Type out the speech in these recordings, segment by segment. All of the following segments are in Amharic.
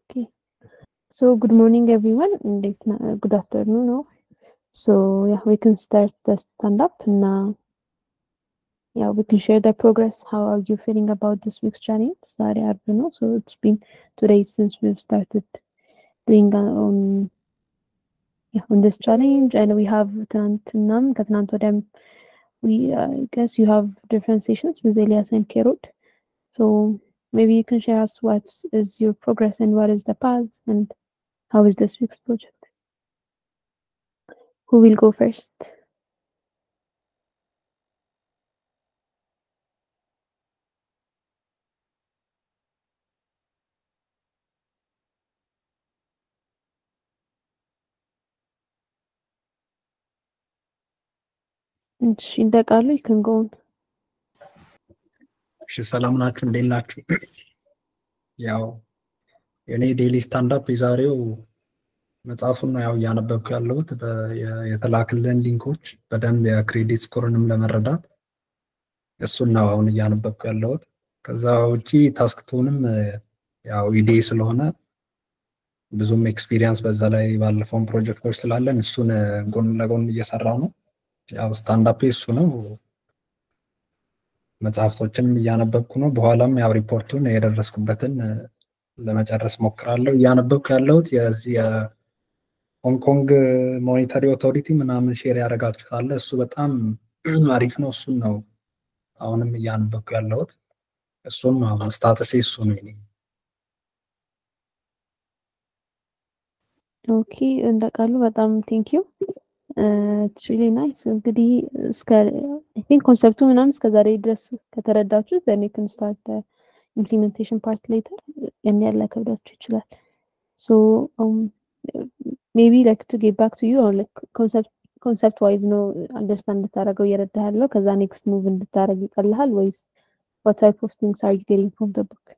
Okay. So good morning, everyone. and it's na- Good afternoon. No? So yeah, we can start the stand up now. Yeah, we can share the progress. How are you feeling about this week's challenge? Sorry, I don't know. So it's been two days since we've started doing uh, on yeah on this challenge, and we have ትናንትናም ከትናንት ወዲያም we uh, I guess you have different sessions with Elias and Kerut. So maybe you can share us what is your progress and what is the path and how is this week's project? Who will go first? እሺ እንደቃሉ you can go on. እሺ ሰላም ናችሁ? እንዴት ናችሁ? ያው የኔ ዴሊ ስታንዳፕ የዛሬው መጽሐፉን ነው ያው እያነበብኩ ያለሁት በ- የ- የተላክልን ሊንኮች በደንብ የክሬዲት ስኮርንም ለመረዳት እሱን ነው አሁን እያነበብኩ ያለሁት። ከዛ ውጪ ታስክቶንም ያው ኢዴ ስለሆነ ብዙም ኤክስፒሪየንስ በዛ ላይ ባለፈውን ፕሮጀክቶች ስላለን እሱን ጎን ለጎን እየሰራው ነው። ያው ስታንዳፕ እሱ ነው። መጽሐፍቶችንም እያነበብኩ ነው። በኋላም ያው ሪፖርቱን የደረስኩበትን እ፣ ለመጨረስ ሞክራለሁ። እያነበብኩ ያለሁት የዚህ የሆንግ ኮንግ ሞኔታሪ ኦቶሪቲ ምናምን ሼር ያደርጋችሁት አለ። እሱ በጣም አሪፍ ነው። እሱን ነው አሁንም እያነበብኩ ያለሁት። እሱን ነው አሁን ስታተሴ እሱ ነው የኔ። ኦኬ እንደቃሉ በጣም ቴንክ ዩ ኢትስ ሪሊ ናይስ። እንግዲህ እስከ አይ ቲንክ ኮንሰፕቱ ምናምን እስከ ዛሬ ድረስ ከተረዳችሁት then you can start the implementation part later ያን ያለ ከብዳችሁ ይችላል። So um maybe like to get back to you on like concept concept wise ነው understand እንድታደርገው እየረዳህ ያለው ከዛ next move እንድታደርግ ይቀልሃል ወይስ what type of things are you getting from the book?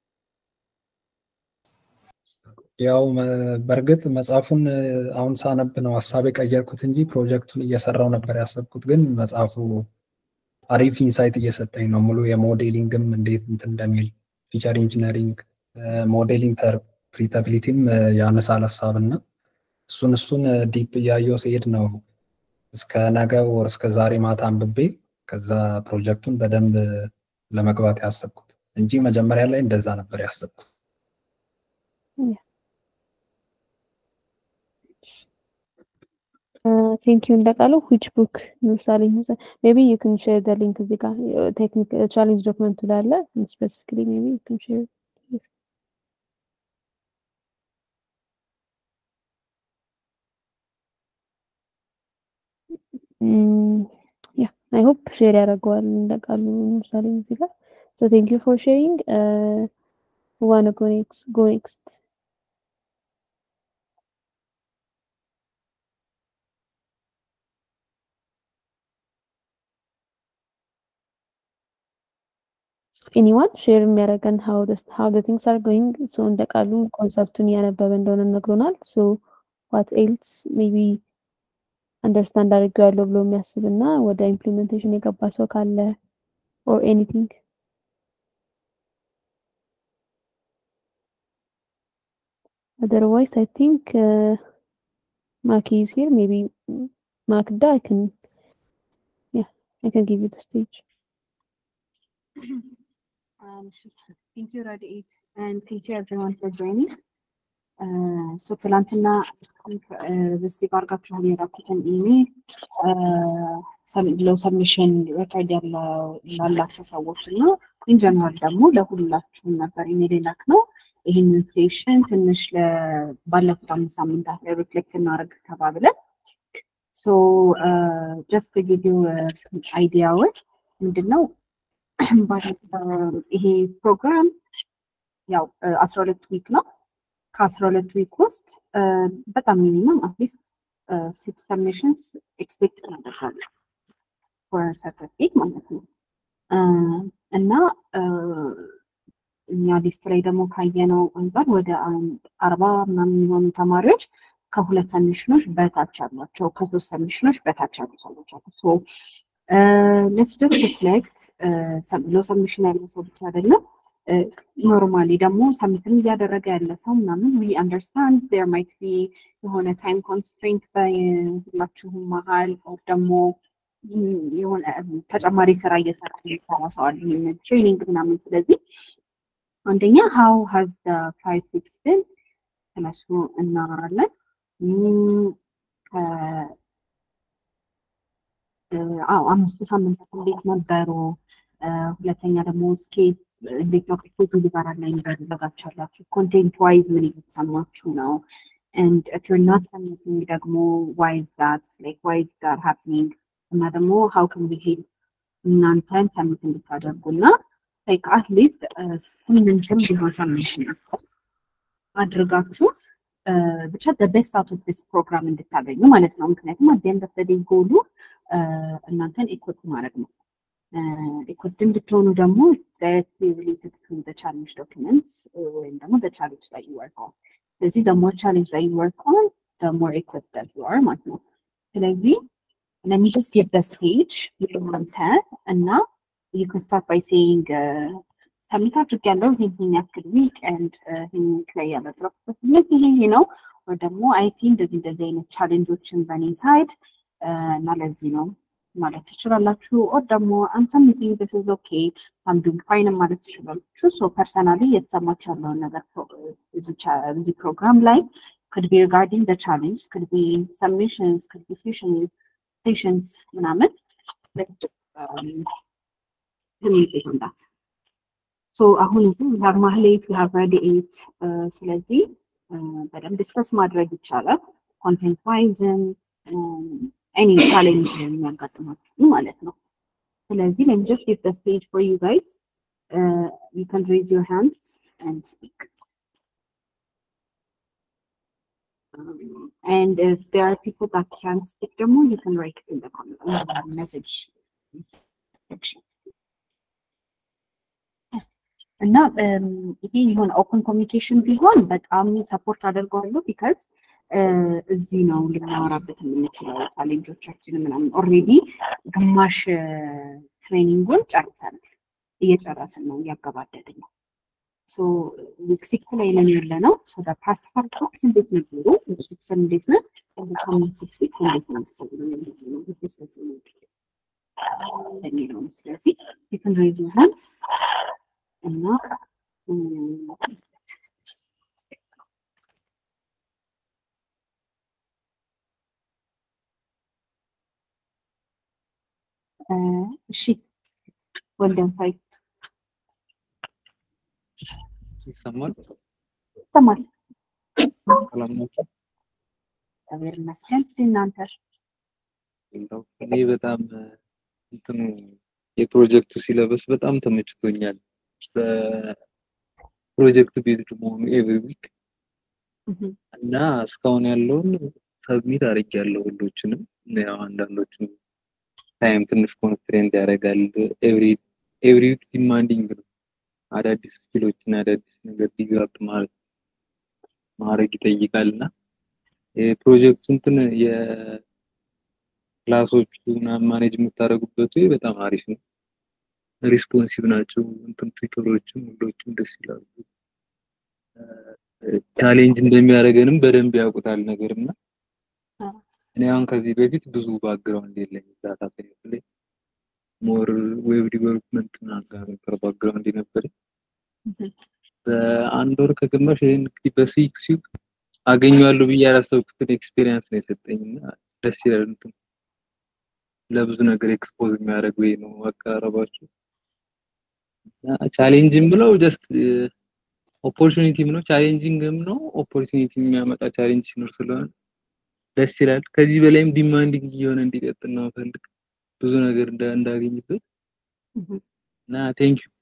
ያው መ- በእርግጥ መጽሐፉን እ፣ አሁን ሳነብ ነው ሀሳብ የቀየርኩት እንጂ ፕሮጀክቱን እየሰራው ነበር ያሰብኩት። ግን መጽሐፉ አሪፍ ኢንሳይት እየሰጠኝ ነው። ሙሉ የሞዴሊንግም እንዴት እንትን እንደሚል ፊቸር ኢንጂነሪንግ፣ ሞዴል ኢንተርፕሪታቢሊቲም ያነሳል ሀሳብ እና እሱን እሱን ዲፕ እያየው ሲሄድ ነው እስከ ነገ ወር እስከ ዛሬ ማታ አንብቤ ከዛ ፕሮጀክቱን በደንብ ለመግባት ያሰብኩት እንጂ መጀመሪያ ላይ እንደዛ ነበር ያሰብኩት። ቴንክ ዩ እንደቃለው which book ምሳሌ ሜቢ you can share the link እዚህ ጋር ቴክኒክ ቻሌንጅ ዶክመንቱ ላይ አለ ስፔሲፊካሊ ሜቢ you can share ያ አይ ሆፕ ሼር ያደርገዋል እንደቃሉ ምሳሌ እዚህ ጋር so thank you for sharing uh, who wanna go next go next ኤኒዋን ሼር የሚያደርገን how the how the things are going so እንደ ቃሉ ኮንሰፕቱን እያነበበ እንደሆነ ነግሮናል so what else maybe አንደርስታንድ አድርጌዋለሁ ብሎ የሚያስብ እና ወደ ኢምፕሊሜንቴሽን የገባ ሰው ካለ or anything otherwise I think uh, Maki is here maybe mm, Makda I can yeah I can give you the stage Um, thank you, Radiate, and thank you everyone for joining. Uh, so ትላንትና በዚህ ጋር አድርጋችሁ የላኩትን ኢሜል ለው ሰብሚሽን ሬኮርድ ላላቸው ሰዎች እና ኢንጀነራል ደግሞ ለሁላችሁም ነበር ኢሜል የላክ ነው። ይህንን ሴሽን ትንሽ ለ- ባለፉት አምስት ሳምንታት ላይ ሪፍሌክት እናደርግ ተባብለን ሶ ጀስት ጊቭ ዩ አይዲያዎች ምንድን ነው ባለፈው ይሄ ፕሮግራም ያው አስራ ሁለት ዊክ ነው። ከአስራ ሁለት ዊክ ውስጥ እ፣ በጣም ሚኒመም አትሊስት ሲክስ ሰብሚሽንስ ኤክስፔክት እናደርጋለን ፎር ሰርተፊኬት ማለት ነው እ፣ እና እ፣ እኛ ሊስት ላይ ደግሞ ካየነው አንጻር ወደ አንድ አርባ ምናምን የሚሆኑ ተማሪዎች ከሁለት ሰሚሽኖች በታች አሏቸው፣ ከሶስት ሰሚሽኖች በታች ያሉ ሰዎች አሉ። ሶ ሌትስ ጀስት ሪፍሌክት ሎ ሰብሚሽን ያለው ሰው ብቻ አይደለም ኖርማሊ ደግሞ ሰሚትን እያደረገ ያለ ሰው ምናምን ዊ አንደርስታንድ ዜር ማይት ቢ የሆነ ታይም ኮንስትሬንት በሁላችሁም መሀል ኦር ደግሞ የሆነ ተጨማሪ ስራ እየሰራ የሚሰራ ሰው አለ ይህንን ትሬኒንግ ምናምን። ስለዚህ አንደኛ ሀው ሀዝ ፋይቭ ዊክስ ብን ስለሱ እናወራለን። አዎ አምስቱ ሳምንታት እንዴት ነበሩ? ሁለተኛ ደግሞ ስኬት እንዴት ነው ስኬት ሊበራል ላይ እንዳደረጋችኋላችሁ? ኮንቴንት ዋይዝ ምን እየተሰማችሁ ነው? and if you're not submitting ደግሞ why is that like why is that happening እና ደግሞ how can we help እናንተን ሰሚት እንድታደርጉ እና like at least ስምንትም ቢሆን ሰሚሽን አድርጋችሁ ብቻ the best out of this program እንድታገኙ ማለት ነው። ምክንያቱም at the end of the day ጎሉ እናንተን ኢኩፕ ማድረግ ነው። ኢኩፕድ እንድትሆኑ ደግሞ directly related to the challenge documents ወይም ደግሞ the challenge that you work on ስለዚህ the more challenge that you work on the more equipped that you are ማለት ነው። ስለዚህ let me just give the stage እናንተ እና you can start by saying ሰሚት አድርጌያለሁ ይህን ያክል ዊክ ኤንድ ይህን ዊክ ላይ ያመጣሁበት ምክንያት ይሄ ይሄ ነው ወይ ደግሞ አይቲ እንደዚህ እንደዚህ አይነት ቻሌንጆችን በእኔ ሳይድ እና ለዚህ ነው ማለት ትችላላችሁ። ኦር ደግሞ አም ሰሚቲንግ ዲስ ኢዝ ኦኬ አም ዱንግ ፋይን ማለት ትችላላችሁ። ሶ ፐርሰናሊ የተሰማችሁ ያለውን ነገር እዚህ ፕሮግራም ላይ could be regarding the challenge, could be submissions, could be sessions, sessions ምናምን um, communicate on that. ሶ አሁን እዚህ we have ማህሌት we have ረድኤት ስለዚህ በደንብ ዲስከስ ማድረግ ይቻላል። ኮንቴንት ዋይዝም ኤኒ ቻሌንጅ የሚያጋጥማችሁ ማለት ነው። ስለዚህ let me just give the stage for you guys. Uh, you can raise your hands and speak. Um, and if there are people that can't speak ደግሞ you can write it in the comment uh, message section. እና ይሄ የሆነ ኦፕን ኮሚኒኬሽን ቢሆን በጣም ሰፖርት አደርገዋለሁ ቢካዝ እዚህ ነው ልናወራበት የምንችለው ቻሌንጆቻችን ምናምን ኦልሬዲ ግማሽ ትሬኒንጉን ጨርሰናል እየጨረስን ነው እያገባደድን ነው ዊክ ሲክስ ላይ ነን ያለ ነው ፓስት ፋርት ዊክስ እንዴት ነበሩ ዊክ ሲክስ እንዴት ነው ኮሚንግ ሲክስ ዊክስ እንዴት ነው የሚለው ነው ስለዚህ ዩ ካን ሬዝ ዩር ሃንድስ እና እሺ ወልደን ፋይት ይሰማል? ይሰማል። ሰላም ናችሁ? እግዚአብሔር ይመስገን። እናንተ እንደው እኔ በጣም እንትኑ የፕሮጀክቱ ሲለበስ በጣም ተመችቶኛል። በፕሮጀክት ቤዝድ መሆኑ ኤቭሪ ዊክ እና እስካሁን ያለውን ሰብሚት አድርጌያለሁ ሁሎችንም። ያው አንዳንዶቹ ታይም ትንሽ ኮንስትሬንት ያደርጋል። ኤቭሪ ኤቭሪ ዊክ ዲማንዲንግ ነው። አዳዲስ ስኪሎችን አዳዲስ ነገር ዲቨሎፕ ማለት ማድረግ ይጠይቃል እና የፕሮጀክቱ እንትን የክላሶቹ ምናምን ማኔጅ የምታደርጉበት ወይ በጣም አሪፍ ነው። ሪስፖንሲቭ ናቸው። እንትን ቱተሮችም ሁሎችም ደስ ይላሉ። ቻሌንጅ እንደሚያደርገንም በደንብ ያውቁታል ነገር እና እኔ አሁን ከዚህ በፊት ብዙ ባክግራውንድ የለኝም ዳታ ሳይንስ ላይ ሞር ዌብ ዲቨሎፕመንት ምናምን ጋር ነበር ባክግራውንድ የነበረኝ። በአንድ ወር ከግማሽ ይህን እንግዲህ በሲክስ ዊክ አገኘዋለሁ ብዬ ያላሰብኩትን ኤክስፔሪየንስ ነው የሰጠኝ እና ደስ ይላል። እንትን ለብዙ ነገር ኤክስፖዝ የሚያደርግ ወይ ነው አቀራረባቸው። ቻሌንጅም ብለው ጀስት ኦፖርቹኒቲም ነው ቻሌንጂንግም ነው ኦፖርቹኒቲ የሚያመጣ ቻሌንጅ ሲኖር ስለሆነ ደስ ይላል። ከዚህ በላይም ዲማንዲንግ እየሆነ እንዲቀጥል ነው ፈልግ ብዙ ነገር እንዳገኝበት እና ቴንክ ዩ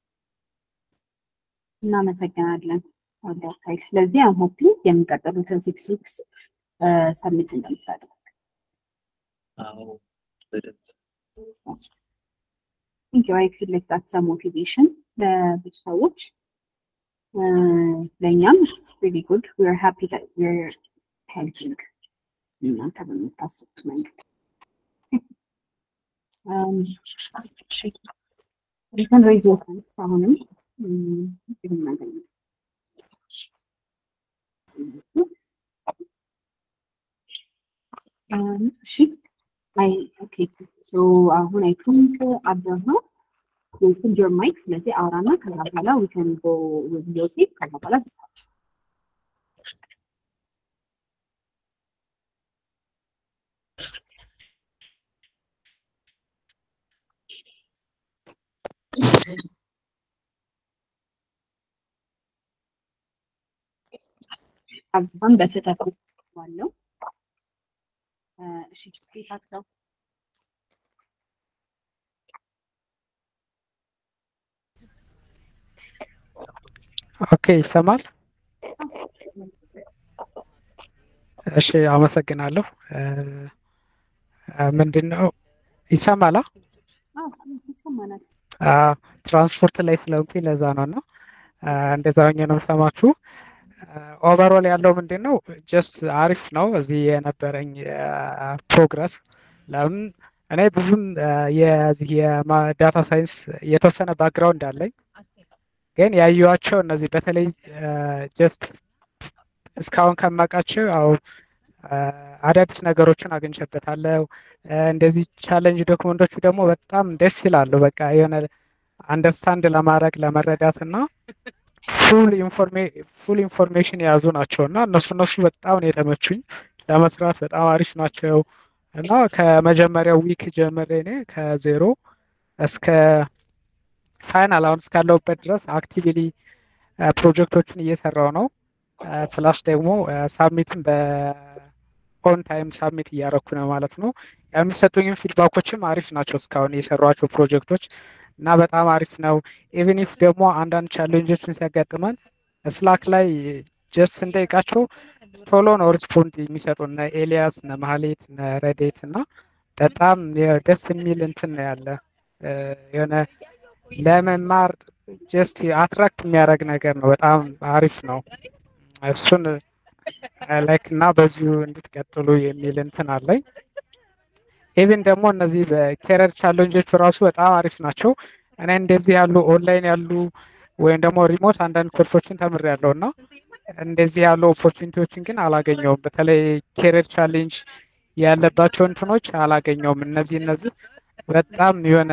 እናመሰግናለን። ወዳታይ ስለዚህ አም ሆፒንግ የሚቀጥሉትን ሲክስ ዊክስ ሰሚት እንደምታደርግ አዎ በደንብ ቲንክ ዩ አይ ፊል ላይክ ዳትስ ሞቲቬሽን ለብዙ ሰዎች ለእኛም ኢትስ ሪሊ ጉድ ዊ አር ሃፒ ዳት ዊ አር ሄልፒንግ እናንተ በምታስቡት መንገድ Um, you can raise your hands አሁንም እሺ አይ ኦኬ ሶ አሁን አይ ቲንክ አብረህ ነው ፑል ዮር ማይክ ስለዚህ አውራና ከዛ በኋላ ዊ ካን ጎ ዊዝ ዮሴፍ ከዛ በኋላ አብዛን በስህተት ባለው እሺ ጌታቸው ኦኬ ይሰማል። እሺ አመሰግናለሁ። ምንድን ነው ይሰማላ? ይሰማናል። ትራንስፖርት ላይ ስለሆንኩኝ ለዛ ነው እና እንደዛ ሆኜ ነው የምሰማችሁ። ኦቨሮል ያለው ምንድን ነው ጀስት አሪፍ ነው። እዚህ የነበረኝ ፕሮግረስ ለምን እኔ ብዙም የዚህ የዳታ ሳይንስ የተወሰነ ባክግራውንድ አለኝ፣ ግን ያየኋቸው እነዚህ በተለይ ጀስት እስካሁን ከማውቃቸው ያው አዳዲስ ነገሮችን አግኝቼበታለሁ። እንደዚህ ቻለንጅ ዶክመንቶቹ ደግሞ በጣም ደስ ይላሉ። በቃ የሆነ አንደርስታንድ ለማድረግ ለመረዳት እና ፉል ኢንፎርሜሽን የያዙ ናቸው እና እነሱ እነሱ በጣም ነው የተመቹኝ። ለመስራት በጣም አሪፍ ናቸው እና ከመጀመሪያው ዊክ ጀምሬ እኔ ከዜሮ እስከ ፋይናል አሁን እስካለሁበት ድረስ አክቲቪሊ ፕሮጀክቶችን እየሰራው ነው። ፕላስ ደግሞ ሳሚትን በኦን ታይም ሳሚት እያረኩ ነው ማለት ነው። የሚሰጡኝም ፊድባኮችም አሪፍ ናቸው እስካሁን የሰሯቸው ፕሮጀክቶች እና በጣም አሪፍ ነው። ኢቨን ኢፍ ደግሞ አንዳንድ ቻሌንጆችን ሲያጋጥመን ስላክ ላይ ጀስት ስንጠይቃቸው ቶሎ ነው ሪስፖንድ የሚሰጡ እነ ኤልያስ እነ ማህሌት እነ ረዴት እና በጣም ደስ የሚል እንትን ነው ያለ የሆነ ለመማር ጀስት አትራክት የሚያደርግ ነገር ነው። በጣም አሪፍ ነው። እሱን ላይክ እና በዚሁ እንድትቀጥሉ የሚል እንትን አለኝ። ኢቭን ደግሞ እነዚህ በኬረር ቻለንጆች ራሱ በጣም አሪፍ ናቸው። እኔ እንደዚህ ያሉ ኦንላይን ያሉ ወይም ደግሞ ሪሞት አንዳንድ ኮርሶችን ተምሬያለሁ እና እንደዚህ ያሉ ኦፖርቹኒቲዎችን ግን አላገኘውም። በተለይ ኬረር ቻሌንጅ ያለባቸው እንትኖች አላገኘውም። እነዚህ እነዚህ በጣም የሆነ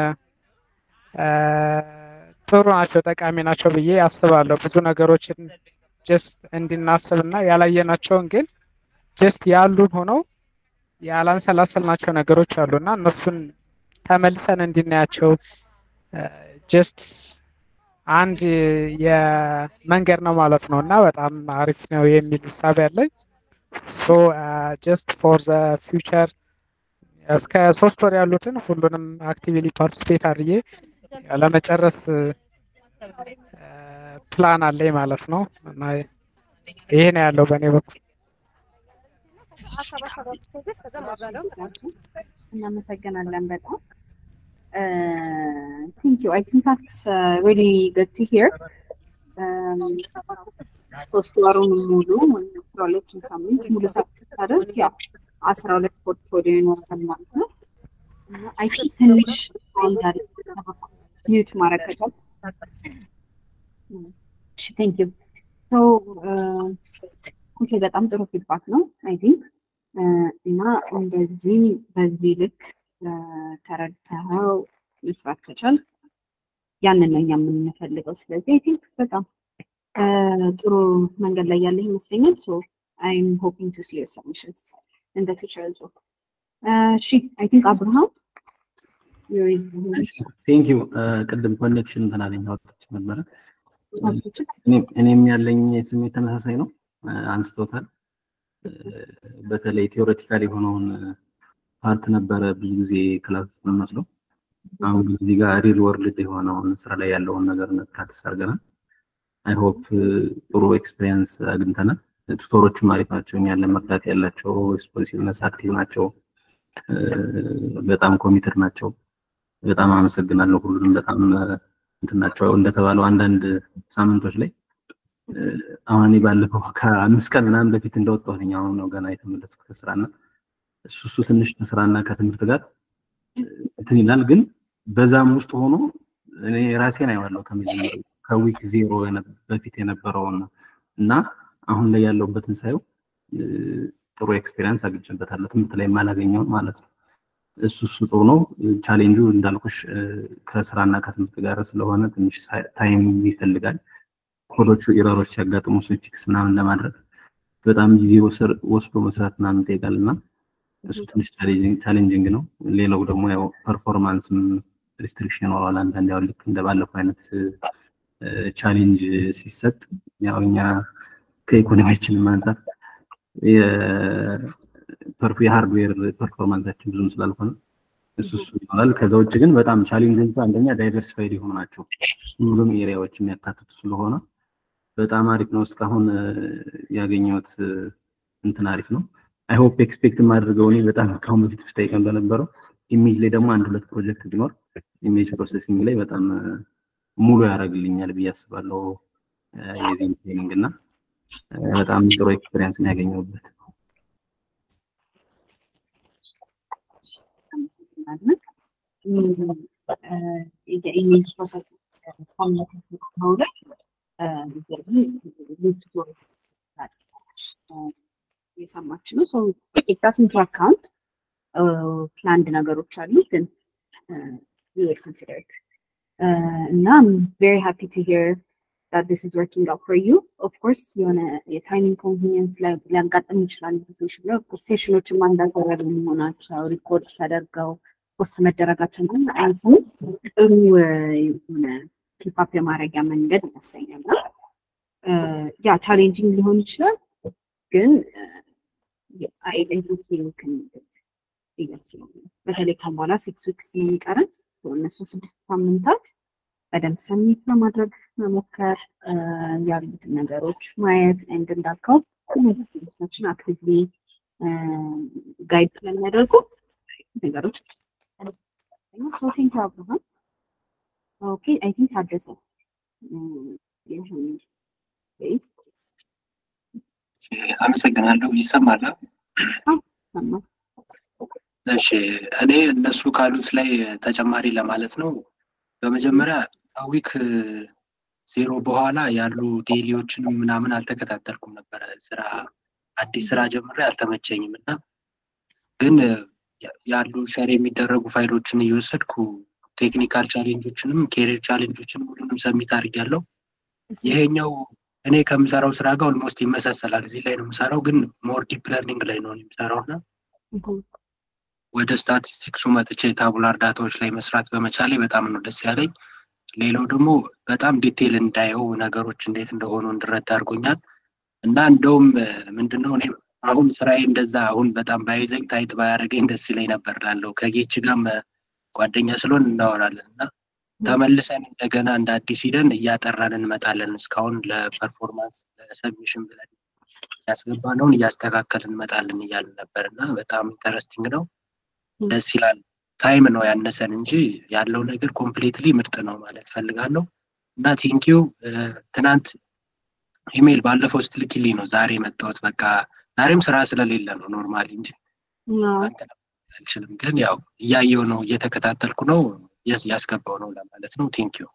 ጥሩ ናቸው፣ ጠቃሚ ናቸው ብዬ አስባለሁ። ብዙ ነገሮችን ጀስት እንድናስብ እና ያላየናቸውን ግን ጀስት ያሉን ሆነው ያላንሰላሰልናቸው ነገሮች አሉ እና እነሱን ተመልሰን እንድናያቸው ጀስት አንድ የመንገድ ነው ማለት ነው እና በጣም አሪፍ ነው የሚል ውሳቤ ያለኝ ሶ ጀስት ፎር ዘ ፊውቸር እስከ ሶስት ወር ያሉትን ሁሉንም አክቲቪሊ ፓርቲስፔት አድርጌ ለመጨረስ ፕላን አለኝ ማለት ነው እና ይሄ ነው ያለው በእኔ በኩል። እናመሰግናለን በጣም ቲንክ ዩ አይ ቲንክ ታትስ ሪሊ ጉድ ቱ ሂር ሶስት ወሩን ሙሉ አስራ ሁለቱን ሳምንት ሙሉ ሳታደርግ ያው አስራ ሁለት ፖርትፎሊዮ ይኖራል ማለት ነው። አይ ቲንክ ትንሽ አንዳንድ ሚዩት ማድረግ ከቻል እሺ ቴንክ ዩ ሶ ኦኬ በጣም ጥሩ ፊድባክ ነው አይ ቲንክ እና እንደዚህ በዚህ ልክ ተረድተኸው መስራት ከቻል ያንን ነው እኛ የምንፈልገው። ስለዚህ አይ ቲንክ በጣም ጥሩ መንገድ ላይ ያለ ይመስለኛል። ሶ አይም ሆፒንግ ቱ ሲ ዮር ሰብሚሽንስ ኢን ዘ ፊውቸር አዝ ዌል። እሺ አይ ቲንክ አብርሃም ቴንክ ዩ ቅድም ኮኔክሽን እንትን አለኝ አወጣች ነበረ። እኔም ያለኝ ስሜት ተመሳሳይ ነው፣ አንስቶታል። በተለይ ቴዎሬቲካል የሆነውን ፓርት ነበረ ብዙ ጊዜ ክላስ የምንወስደው። አሁን ግን እዚህ ጋር ሪል ወርልድ የሆነውን ስራ ላይ ያለውን ነገር ፕራክቲስ አድርገናል። አይ ሆፕ ጥሩ ኤክስፔሪየንስ አግኝተናል። ቱቶሮችም አሪፍ ናቸው። እኛን ለመርዳት ያላቸው ኤክስፖዚቭነስ አክቲቭ ናቸው። በጣም ኮሚትድ ናቸው። በጣም አመሰግናለሁ። ሁሉንም በጣም እንትን ናቸው። እንደተባለው አንዳንድ ሳምንቶች ላይ አሁን እኔ ባለፈው ከአምስት ቀን ምናምን በፊት እንደወጣሁኝ አሁን ነው ገና የተመለስኩት ከስራና እሱ እሱ ትንሽ ከስራና ከትምህርት ጋር እንትን ይላል። ግን በዛም ውስጥ ሆኖ እኔ ራሴን አይዋለሁ ከመጀመሪያው ከዊክ ዜሮ በፊት የነበረውን እና አሁን ላይ ያለውበትን ሳየው ጥሩ ኤክስፔሪንስ አግኝቼበታለሁ። ትምህርት ላይ የማላገኘውን ማለት ነው። እሱ እሱ ጥሩ ነው። ቻሌንጁ እንዳልኩሽ ከስራና ከትምህርት ጋር ስለሆነ ትንሽ ታይም ይፈልጋል። ኮዶቹ ኢረሮች ሲያጋጥሙ እሱን ፊክስ ምናምን ለማድረግ በጣም ጊዜ ወስዶ መስራት ምናምን ይጠይቃል እና እሱ ትንሽ ቻሌንጂንግ ነው። ሌላው ደግሞ ያው ፐርፎርማንስም ሪስትሪክሽን ይኖረዋል። አንዳንድ ያው ልክ እንደ ባለፈው አይነት ቻሌንጅ ሲሰጥ ያው እኛ ከኢኮኖሚያችንም አንጻር የሃርድዌር ፐርፎርማንሳችን ብዙም ስላልሆነ እሱ እሱ ይኖራል። ከዛ ውጭ ግን በጣም ቻሌንጆቹ አንደኛ ዳይቨርሲፋይድ የሆኑ ናቸው። ሁሉም ኤሪያዎች የሚያካትቱ ስለሆነ በጣም አሪፍ ነው። እስካሁን ያገኘሁት እንትን አሪፍ ነው። አይ ሆፕ ኤክስፔክት የማደርገው እኔ በጣም ከአሁን በፊት ብታይ እንደነበረው ኢሜጅ ላይ ደግሞ አንድ ሁለት ፕሮጀክት ቢኖር ኢሜጅ ፕሮሰሲንግ ላይ በጣም ሙሉ ያደርግልኛል ብዬ አስባለሁ። የዚህም ትሬኒንግ እና በጣም ጥሩ ኤክስፔሪንስ ነው ያገኘሁበት። የኢሜጅ ፕሮሰስ ኮሚኒቲ መውለድ የሰማች ነው ሰው ኢታት ኢንቱ አካውንት ፕላንድ ነገሮች አሉ ግን ኮንሲደርት እና ቬሪ ሃፒ ቱ ሂር that this is working out for you. Of course, የሆነ የታይም ኢንኮንቪኒየንስ ሊያጋጥም ይችላል። ሴሽን ላይ ሴሽኖችን ማንዳዘረር መሆናቸው ሪኮርድ ተደርገው ፖስት መደረጋቸው ግን አይቱ ጥሩ የሆነ ኪፓፕ የማድረጊያ መንገድ ይመስለኛል። እና ያ ቻሌንጂንግ ሊሆን ይችላል ግን አይደንቲቲ በተለይ ከበኋላ ሲክስ ዊክስ የሚቀረን እነሱ ስድስት ሳምንታት በደንብ ሰሚት ለማድረግ መሞከር ያሉትን ነገሮች ማየት እንድ እንዳልከው ችን አክቲቭሊ ጋይድ ስለሚያደርጉ ነገሮች ሶቲንግ አብርሃም ኦኬ አይ ቲንክ ታደሰ ቤስት አመሰግናለሁ። ይሰማል? እሺ፣ እኔ እነሱ ካሉት ላይ ተጨማሪ ለማለት ነው። በመጀመሪያ ከዊክ ዜሮ በኋላ ያሉ ዴሊዎችንም ምናምን አልተከታተልኩም ነበረ። ስራ አዲስ ስራ ጀምሬ አልተመቸኝም እና ግን ያሉ ሸር የሚደረጉ ፋይሎችን እየወሰድኩ ቴክኒካል ቻሌንጆችንም ኬሪር ቻሌንጆችንም ሁሉንም ሰሚት አድርጊያለሁ። ይሄኛው እኔ ከምሰራው ስራ ጋር ኦልሞስት ይመሳሰላል። እዚህ ላይ ነው የምሰራው፣ ግን ሞር ዲፕ ለርኒንግ ላይ ነው የምሰራው እና ወደ ስታቲስቲክሱ መጥቼ ታቡላር ዳታዎች ላይ መስራት በመቻሌ በጣም ነው ደስ ያለኝ። ሌላው ደግሞ በጣም ዲቴይል እንዳየው ነገሮች እንዴት እንደሆኑ እንድረዳ አድርጎኛል እና እንደውም ምንድነው እኔ አሁን ስራዬ እንደዛ አሁን በጣም ባይዘኝ ታይት ባያደርገኝ ደስ ይለኝ ነበር ላለው ከጌች ጋርም ጓደኛ ስለሆን እናወራለን እና ተመልሰን እንደገና እንደ አዲስ ሂደን እያጠራን እንመጣለን። እስካሁን ለፐርፎርማንስ ለሰብሚሽን ብለን ያስገባነውን እያስተካከልን እንመጣለን እያልን ነበር እና በጣም ኢንተረስቲንግ ነው። ደስ ይላል። ታይም ነው ያነሰን እንጂ ያለው ነገር ኮምፕሊትሊ ምርጥ ነው ማለት ፈልጋለሁ እና ቴንኪው። ትናንት ኢሜይል ባለፈው ስትልኪልኝ ነው ዛሬ የመጣሁት። በቃ ዛሬም ስራ ስለሌለ ነው ኖርማሊ እንጂ አልችልም። ግን ያው እያየው ነው እየተከታተልኩ ነው ያስገባው ነው ለማለት ነው። ቴንኪው።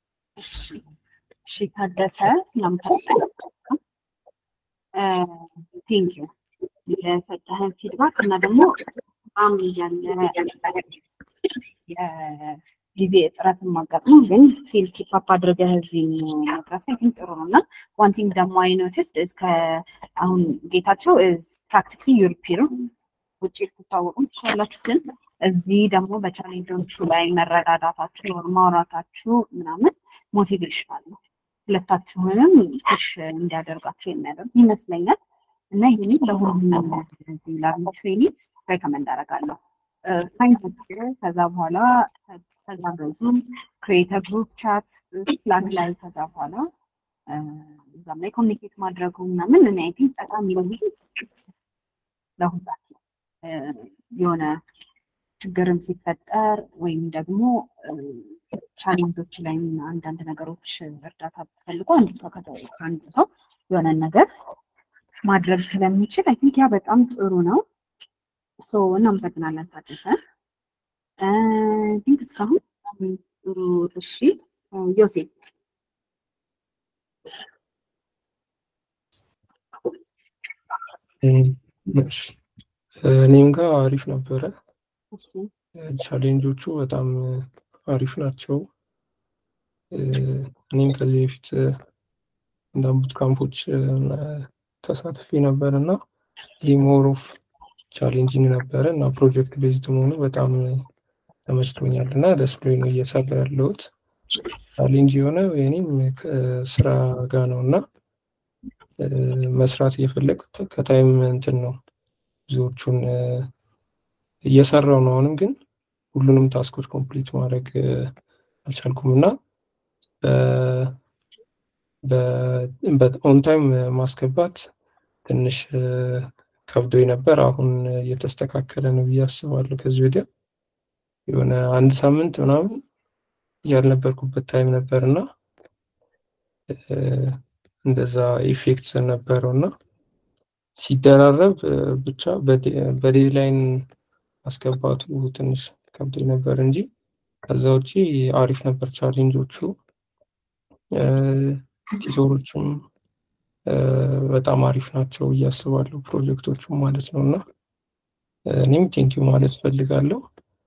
እሺ ታደሰ ቴንኪው የሰጠህን ፊድባክ እና ደግሞ በጣም ያለ ጊዜ እጥረት ማጋጥሞ ግን ስቲል ኪፓፕ አድርገህ እዚህ መድረስ አይ ቲንክ ጥሩ ነው እና ዋን ቲንግ ደግሞ አይ ኖቲስድ እስከ አሁን ጌታቸው ፕራክቲካሊ ዩሮፒ ነው ውጭ ልትታወቁ ትችላላችሁ ግን እዚህ ደግሞ በቻሌንጆቹ ላይ መረዳዳታችሁ ወር ማውራታችሁ ምናምን ሞቲቬሽናል ነው ሁለታችሁንም ሽ እንዲያደርጋችሁ የሚያደርግ ይመስለኛል እና ይህንን ለሁሉም እዚህ ላሉ ትሬኒት ሬከመንድ አደርጋለሁ። ከዛ በኋላ ተጋገዙ፣ ክሬተር ግሩፕ ቻት ፕላን ላይ ከዛ በኋላ እዛም ላይ ኮሚኒኬት ማድረጉ ምናምን እኔ አይ ቲንክ ጠቃሚ ነው ብዬ ለሁላችሁ የሆነ ችግርም ሲፈጠር ወይም ደግሞ ቻሌንጆች ላይ አንዳንድ ነገሮች እርዳታ ፈልጎ አንድ ሰው ከአንድ ሰው የሆነ ነገር ማድረግ ስለሚችል አይ ቲንክ ያ በጣም ጥሩ ነው። ሶ እናመሰግናለን ታደሰ። ቲንክ እስካሁን ጥሩ። እሺ ዮሴፍ እሺ እኔም ጋር አሪፍ ነበረ። እሺ ቻሌንጆቹ በጣም አሪፍ ናቸው። እኔም ከዚህ በፊት እንዳንቡት ካምፖች ተሳትፌ ነበር እና ይህ ሞር ኦፍ ቻሌንጂንግ ነበረ እና ፕሮጀክት ቤዝድ መሆኑ በጣም ተመችቶኛል እና ደስ ብሎኝ ነው እየሰራ ያለሁት። ቻሌንጅ የሆነ የኔም ከስራ ጋር ነው እና መስራት እየፈለግኩት ከታይም እንትን ነው ብዙዎቹን እየሰራው ነው። አሁንም ግን ሁሉንም ታስኮች ኮምፕሊት ማድረግ አልቻልኩም እና በኦን ታይም ማስገባት ትንሽ ከብዶ ነበር። አሁን እየተስተካከለ ነው ብዬ አስባለሁ። ከዚህ ወዲያ የሆነ አንድ ሳምንት ምናምን ያልነበርኩበት ታይም ነበር እና እንደዛ ኢፌክት ነበረው እና ሲደራረብ ብቻ በዴድላይን ማስገባቱ ትንሽ ከብዶ ነበር እንጂ ከዛ ውጪ አሪፍ ነበር ቻሌንጆቹ። ቲቶሮቹም በጣም አሪፍ ናቸው ብዬ አስባለሁ ፕሮጀክቶቹም ማለት ነው እና እኔም ቴንኪዩ ማለት ፈልጋለሁ።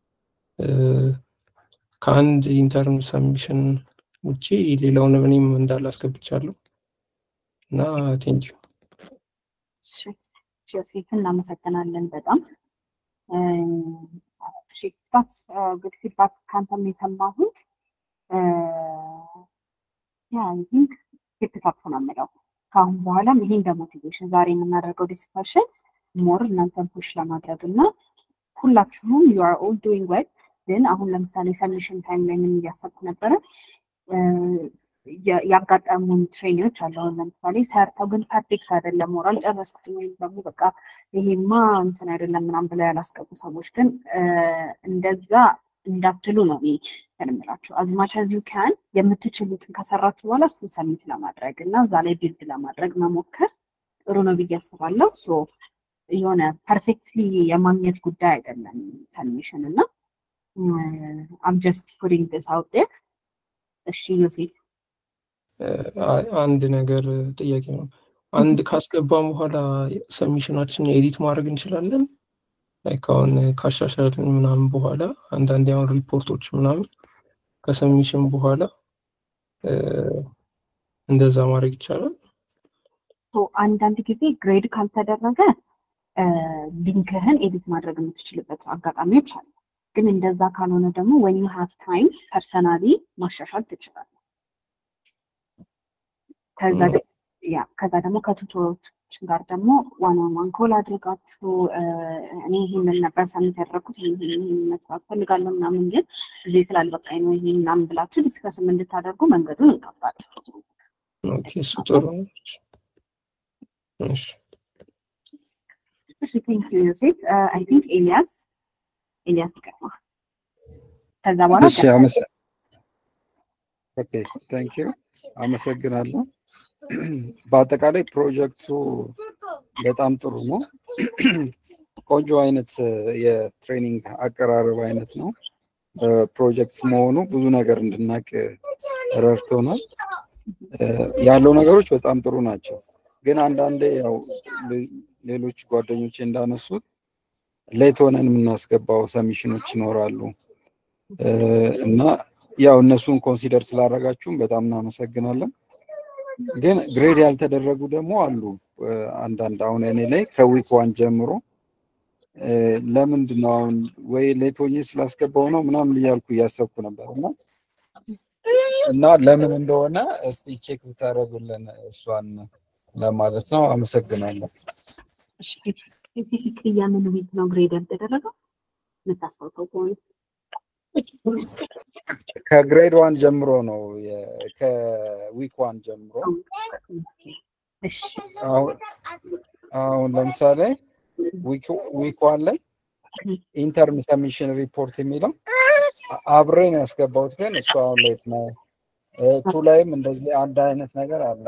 ከአንድ ኢንተርን ሰሚሽን ውጪ ሌላውንም እኔም እንዳላስገብቻለሁ እና ቴንኪዩ። ዮሴፍ እናመሰግናለን በጣም ፊድባክ ጉድ ፊድባክ ከአንተም የሰማሁት ያ ቲንክ ኬፕታፕ ነው የምለው ከአሁን በኋላም ይሄ እንደ ሞቲቬሽን ዛሬ የምናደርገው ዲስከሽን ሞር እናንተን ፑሽ ለማድረግ እና ሁላችሁም ዩ አር ኦል ዱዊንግ ዌል ግን አሁን ለምሳሌ ሰሚሽን ታይም ላይ ምን እያሰብኩ ነበረ ያጋጠሙን ትሬኒዎች አሉ። አሁን ለምሳሌ ሰርተው ግን ፐርፌክት አይደለም ሞራል ጨረስኩት ወይም ደግሞ በቃ ይሄማ እንትን አይደለም ምናምን ብለው ያላስገቡ ሰዎች ግን እንደዛ እንዳትሉ ነው እኔ የምላችሁ። አዝማች አዝ ዩ ካን የምትችሉትን ከሰራችሁ በኋላ እሱን ሰሚት ለማድረግ እና እዛ ላይ ቢልድ ለማድረግ መሞከር ጥሩ ነው ብዬ አስባለሁ። ሶ የሆነ ፐርፌክትሊ የማግኘት ጉዳይ አይደለም ሰሚሽን እና አም ጀስት ፑቲንግ ዲስ አውት ዴር። እሺ ዮሴፍ አንድ ነገር ጥያቄ ነው። አንድ ካስገባም በኋላ ሰሚሽናችን ኤዲት ማድረግ እንችላለን። ላይክ አሁን ካሻሻልን ምናምን በኋላ አንዳንድ አሁን ሪፖርቶች ምናምን ከሰሚሽን በኋላ እንደዛ ማድረግ ይቻላል። አንዳንድ ጊዜ ግሬድ ካልተደረገ ሊንክህን ኤዲት ማድረግ የምትችልበት አጋጣሚዎች አሉ። ግን እንደዛ ካልሆነ ደግሞ ወን ዩ ሃቭ ታይም ፐርሰናሊ ማሻሻል ትችላለህ። ከዛ ደግሞ ከቱቶሮች ጋር ደግሞ ዋን ኦን ዋን ኮል አድርጋችሁ እኔ ይህንን ነበር ሰምት ያደረግኩት ይህን መስራት ፈልጋለሁ ምናምን ግን እዚህ ስላልበቃኝ ነው ይሄ ምናምን ብላችሁ ዲስከስም እንድታደርጉ መንገዱን እንከፍታለን። እሱ ጥሩ ነው። እሺ እሺ ቴንክ ዩ ዮሴፍ አይ ቲንክ ኤልያስ ኤልያስ ይቀርማ ከዛ በኋላ እሺ አመሰ ኦኬ ቴንክ ዩ አመሰግናለሁ። በአጠቃላይ ፕሮጀክቱ በጣም ጥሩ ነው። ቆንጆ አይነት የትሬኒንግ አቀራረብ አይነት ነው። ፕሮጀክት መሆኑ ብዙ ነገር እንድናቅ ረድቶናል። ያለው ነገሮች በጣም ጥሩ ናቸው። ግን አንዳንዴ ያው ሌሎች ጓደኞቼ እንዳነሱት ሌት ሆነን የምናስገባው ሰሚሽኖች ይኖራሉ እና ያው እነሱን ኮንሲደር ስላደረጋችሁም በጣም እናመሰግናለን። ግን ግሬድ ያልተደረጉ ደግሞ አሉ። አንዳንድ አሁን እኔ ላይ ከዊክ ዋን ጀምሮ ለምንድን ነው አሁን ወይ ሌት ሆኜ ስላስገባው ነው ምናምን እያልኩ እያሰብኩ ነበር እና እና ለምን እንደሆነ እስቲ ቼክ ብታደርጉልን እሷን ለማለት ነው። አመሰግናለሁ። ስፔሲፊክ የምን ዊክ ነው ግሬድ ያልተደረገው የምታስታውሰው ከሆነ? ከግሬድ ዋን ጀምሮ ነው ከዊክ ዋን ጀምሮ አሁን ለምሳሌ ዊክ ዋን ላይ ኢንተርን ሰሚሽን ሪፖርት የሚለው አብሬ ነው ያስገባሁት፣ ግን እሱ አሁን ሌት ነው። ቱ ላይም እንደዚህ አንድ አይነት ነገር አለ።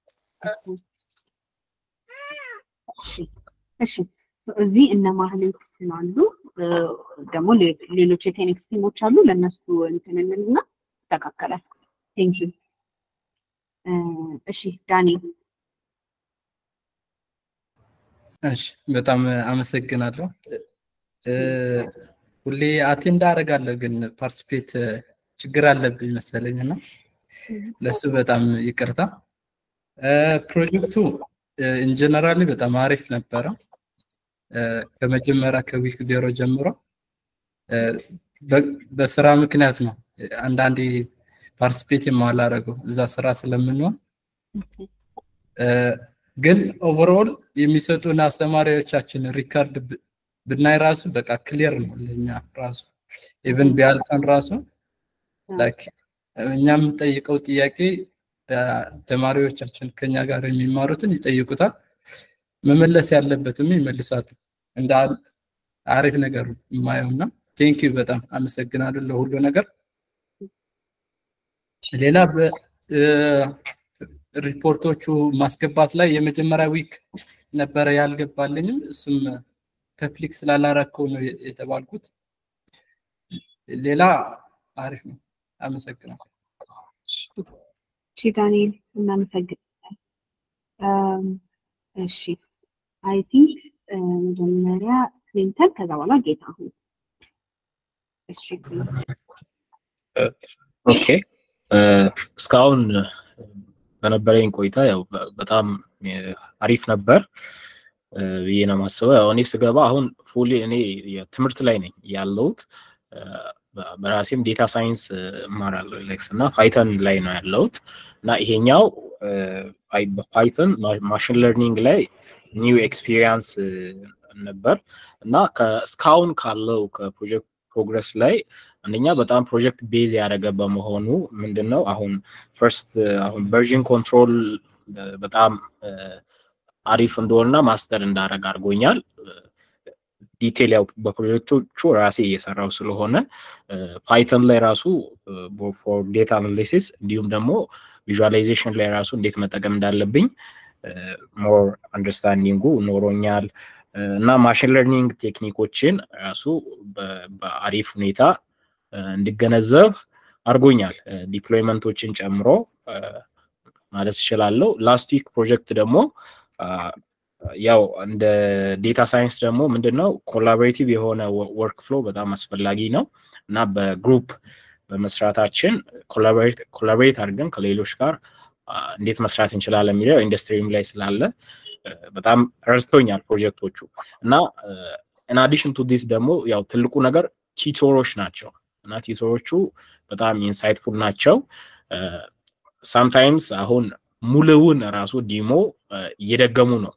እሺ እዚህ እነ ማህሌት ስላሉ ደግሞ ሌሎች የቴኒክስ ቲሞች አሉ። ለእነሱ እንትን እንልና ይስተካከላል። ቴንክ ዩ። እሺ ዳኒ። እሺ በጣም አመሰግናለሁ። ሁሌ አቴንድ አደርጋለሁ ግን ፓርቲስፔት ችግር አለብኝ መሰለኝ እና ለሱ በጣም ይቅርታ። ፕሮጀክቱ ኢንጀነራሊ በጣም አሪፍ ነበረ። ከመጀመሪያ ከዊክ ዜሮ ጀምሮ በስራ ምክንያት ነው አንዳንዴ ፓርቲስፔት የማላደርገው እዛ ስራ ስለምንሆን ግን ኦቨርኦል የሚሰጡን አስተማሪዎቻችን ሪካርድ ብናይ ራሱ በቃ ክሊር ነው ለእኛ ራሱ ኢቨን ቢያልፈን ራሱ ላይክ እኛ የምንጠይቀው ጥያቄ ተማሪዎቻችን ከኛ ጋር የሚማሩትን ይጠይቁታል። መመለስ ያለበትም ይመልሳል። እንደ አሪፍ ነገር የማየው እና ቴንኪዩ በጣም አመሰግናለሁ ለሁሉ ነገር። ሌላ ሪፖርቶቹ ማስገባት ላይ የመጀመሪያ ዊክ ነበረ ያልገባልኝም እሱም ፐብሊክ ስላላረከው ነው የተባልኩት። ሌላ አሪፍ ነው። አመሰግናለሁ። እሺ ዳንኤል እናመሰግናለን። እሺ አይ ቲንክ መጀመሪያ ክሊንተን ከዛ በኋላ ጌታሁን። እሺ ኦኬ እስካሁን በነበረኝ ቆይታ ያው በጣም አሪፍ ነበር ብዬ ነው የማስበው። ያው እኔ ስገባ አሁን ፉሊ እኔ ትምህርት ላይ ነኝ ያለሁት። በራሴም ዴታ ሳይንስ እማራለሁ ሌክስ እና ፓይተን ላይ ነው ያለሁት እና ይሄኛው በፓይተን ማሽን ለርኒንግ ላይ ኒው ኤክስፒሪየንስ ነበር እና እስካሁን ካለው ከፕሮጀክት ፕሮግረስ ላይ አንደኛ በጣም ፕሮጀክት ቤዝ ያደረገ በመሆኑ ምንድን ነው አሁን ፈርስት አሁን ቨርዥን ኮንትሮል በጣም አሪፍ እንደሆነና ማስተር እንዳደረግ አድርጎኛል። ዲቴል ያው በፕሮጀክቶቹ ራሴ እየሰራው ስለሆነ ፓይተን ላይ ራሱ ፎር ዴታ አናሊሲስ እንዲሁም ደግሞ ቪዥዋላይዜሽን ላይ ራሱ እንዴት መጠቀም እንዳለብኝ ሞር አንደርስታንዲንጉ ኖሮኛል እና ማሽን ለርኒንግ ቴክኒኮችን ራሱ በአሪፍ ሁኔታ እንድገነዘብ አድርጎኛል። ዲፕሎይመንቶችን ጨምሮ ማለት እችላለሁ። ላስት ዊክ ፕሮጀክት ደግሞ ያው እንደ ዴታ ሳይንስ ደግሞ ምንድነው ኮላቦሬቲቭ የሆነ ወርክ ፍሎ በጣም አስፈላጊ ነው እና በግሩፕ በመስራታችን ኮላቦሬት አድርገን ከሌሎች ጋር እንዴት መስራት እንችላለን የሚለው ኢንዱስትሪም ላይ ስላለ በጣም ረድቶኛል ፕሮጀክቶቹ እና ኢን አዲሽን ቱ ዲስ ደግሞ ያው ትልቁ ነገር ቲቶሮች ናቸው እና ቲቶሮቹ በጣም ኢንሳይትፉል ናቸው። ሳምታይምስ አሁን ሙሉውን ራሱ ዲሞ እየደገሙ ነው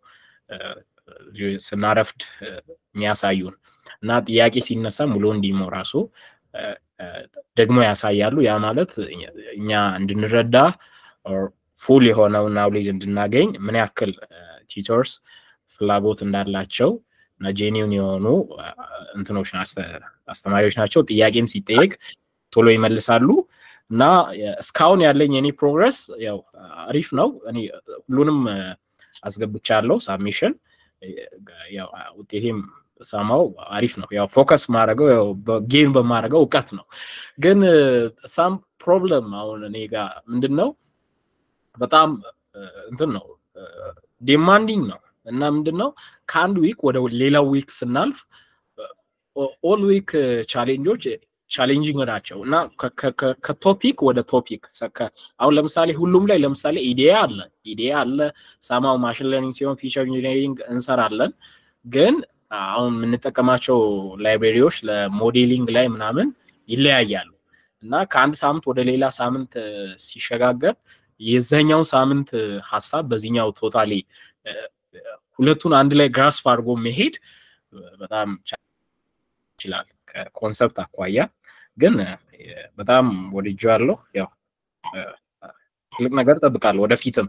ስናረፍድ የሚያሳዩን እና ጥያቄ ሲነሳ ሙሉውን ዲሞ ራሱ ደግሞ ያሳያሉ። ያ ማለት እኛ እንድንረዳ ፉል የሆነውን ናውሌጅ እንድናገኝ ምን ያክል ቲቶርስ ፍላጎት እንዳላቸው እና ጄኒውን የሆኑ እንትኖች አስተማሪዎች ናቸው። ጥያቄም ሲጠየቅ ቶሎ ይመልሳሉ እና እስካሁን ያለኝ የኔ ፕሮግረስ ያው አሪፍ ነው። እኔ ሁሉንም አስገብቻለሁ ሳብሚሽን ያው ውጤቴም ሰማው አሪፍ ነው። ያው ፎከስ ማድረገው ያው ጌም በማድረገው እውቀት ነው። ግን ሳም ፕሮብለም አሁን እኔ ጋር ምንድን ነው በጣም እንትን ነው ዲማንዲንግ ነው እና ምንድን ነው ከአንድ ዊክ ወደ ሌላው ዊክ ስናልፍ ኦል ዊክ ቻሌንጆች ቻሌንጂንግ ናቸው እና ከቶፒክ ወደ ቶፒክ አሁን ለምሳሌ ሁሉም ላይ ለምሳሌ ኢዲያ አለ ኢዲያ አለ ሳማው ማሽን ለርኒንግ ሲሆን ፊቸር ኢንጂኒሪንግ እንሰራለን ግን አሁን የምንጠቀማቸው ላይብሬሪዎች ለሞዴሊንግ ላይ ምናምን ይለያያሉ እና ከአንድ ሳምንት ወደ ሌላ ሳምንት ሲሸጋገር የዛኛው ሳምንት ሀሳብ በዚህኛው ቶታሊ ሁለቱን አንድ ላይ ግራስፕ አድርጎ መሄድ በጣም ይችላል ከኮንሰፕት አኳያ ግን በጣም ወድጄዋለሁ። ያው ትልቅ ነገር ጠብቃለሁ ወደፊትም።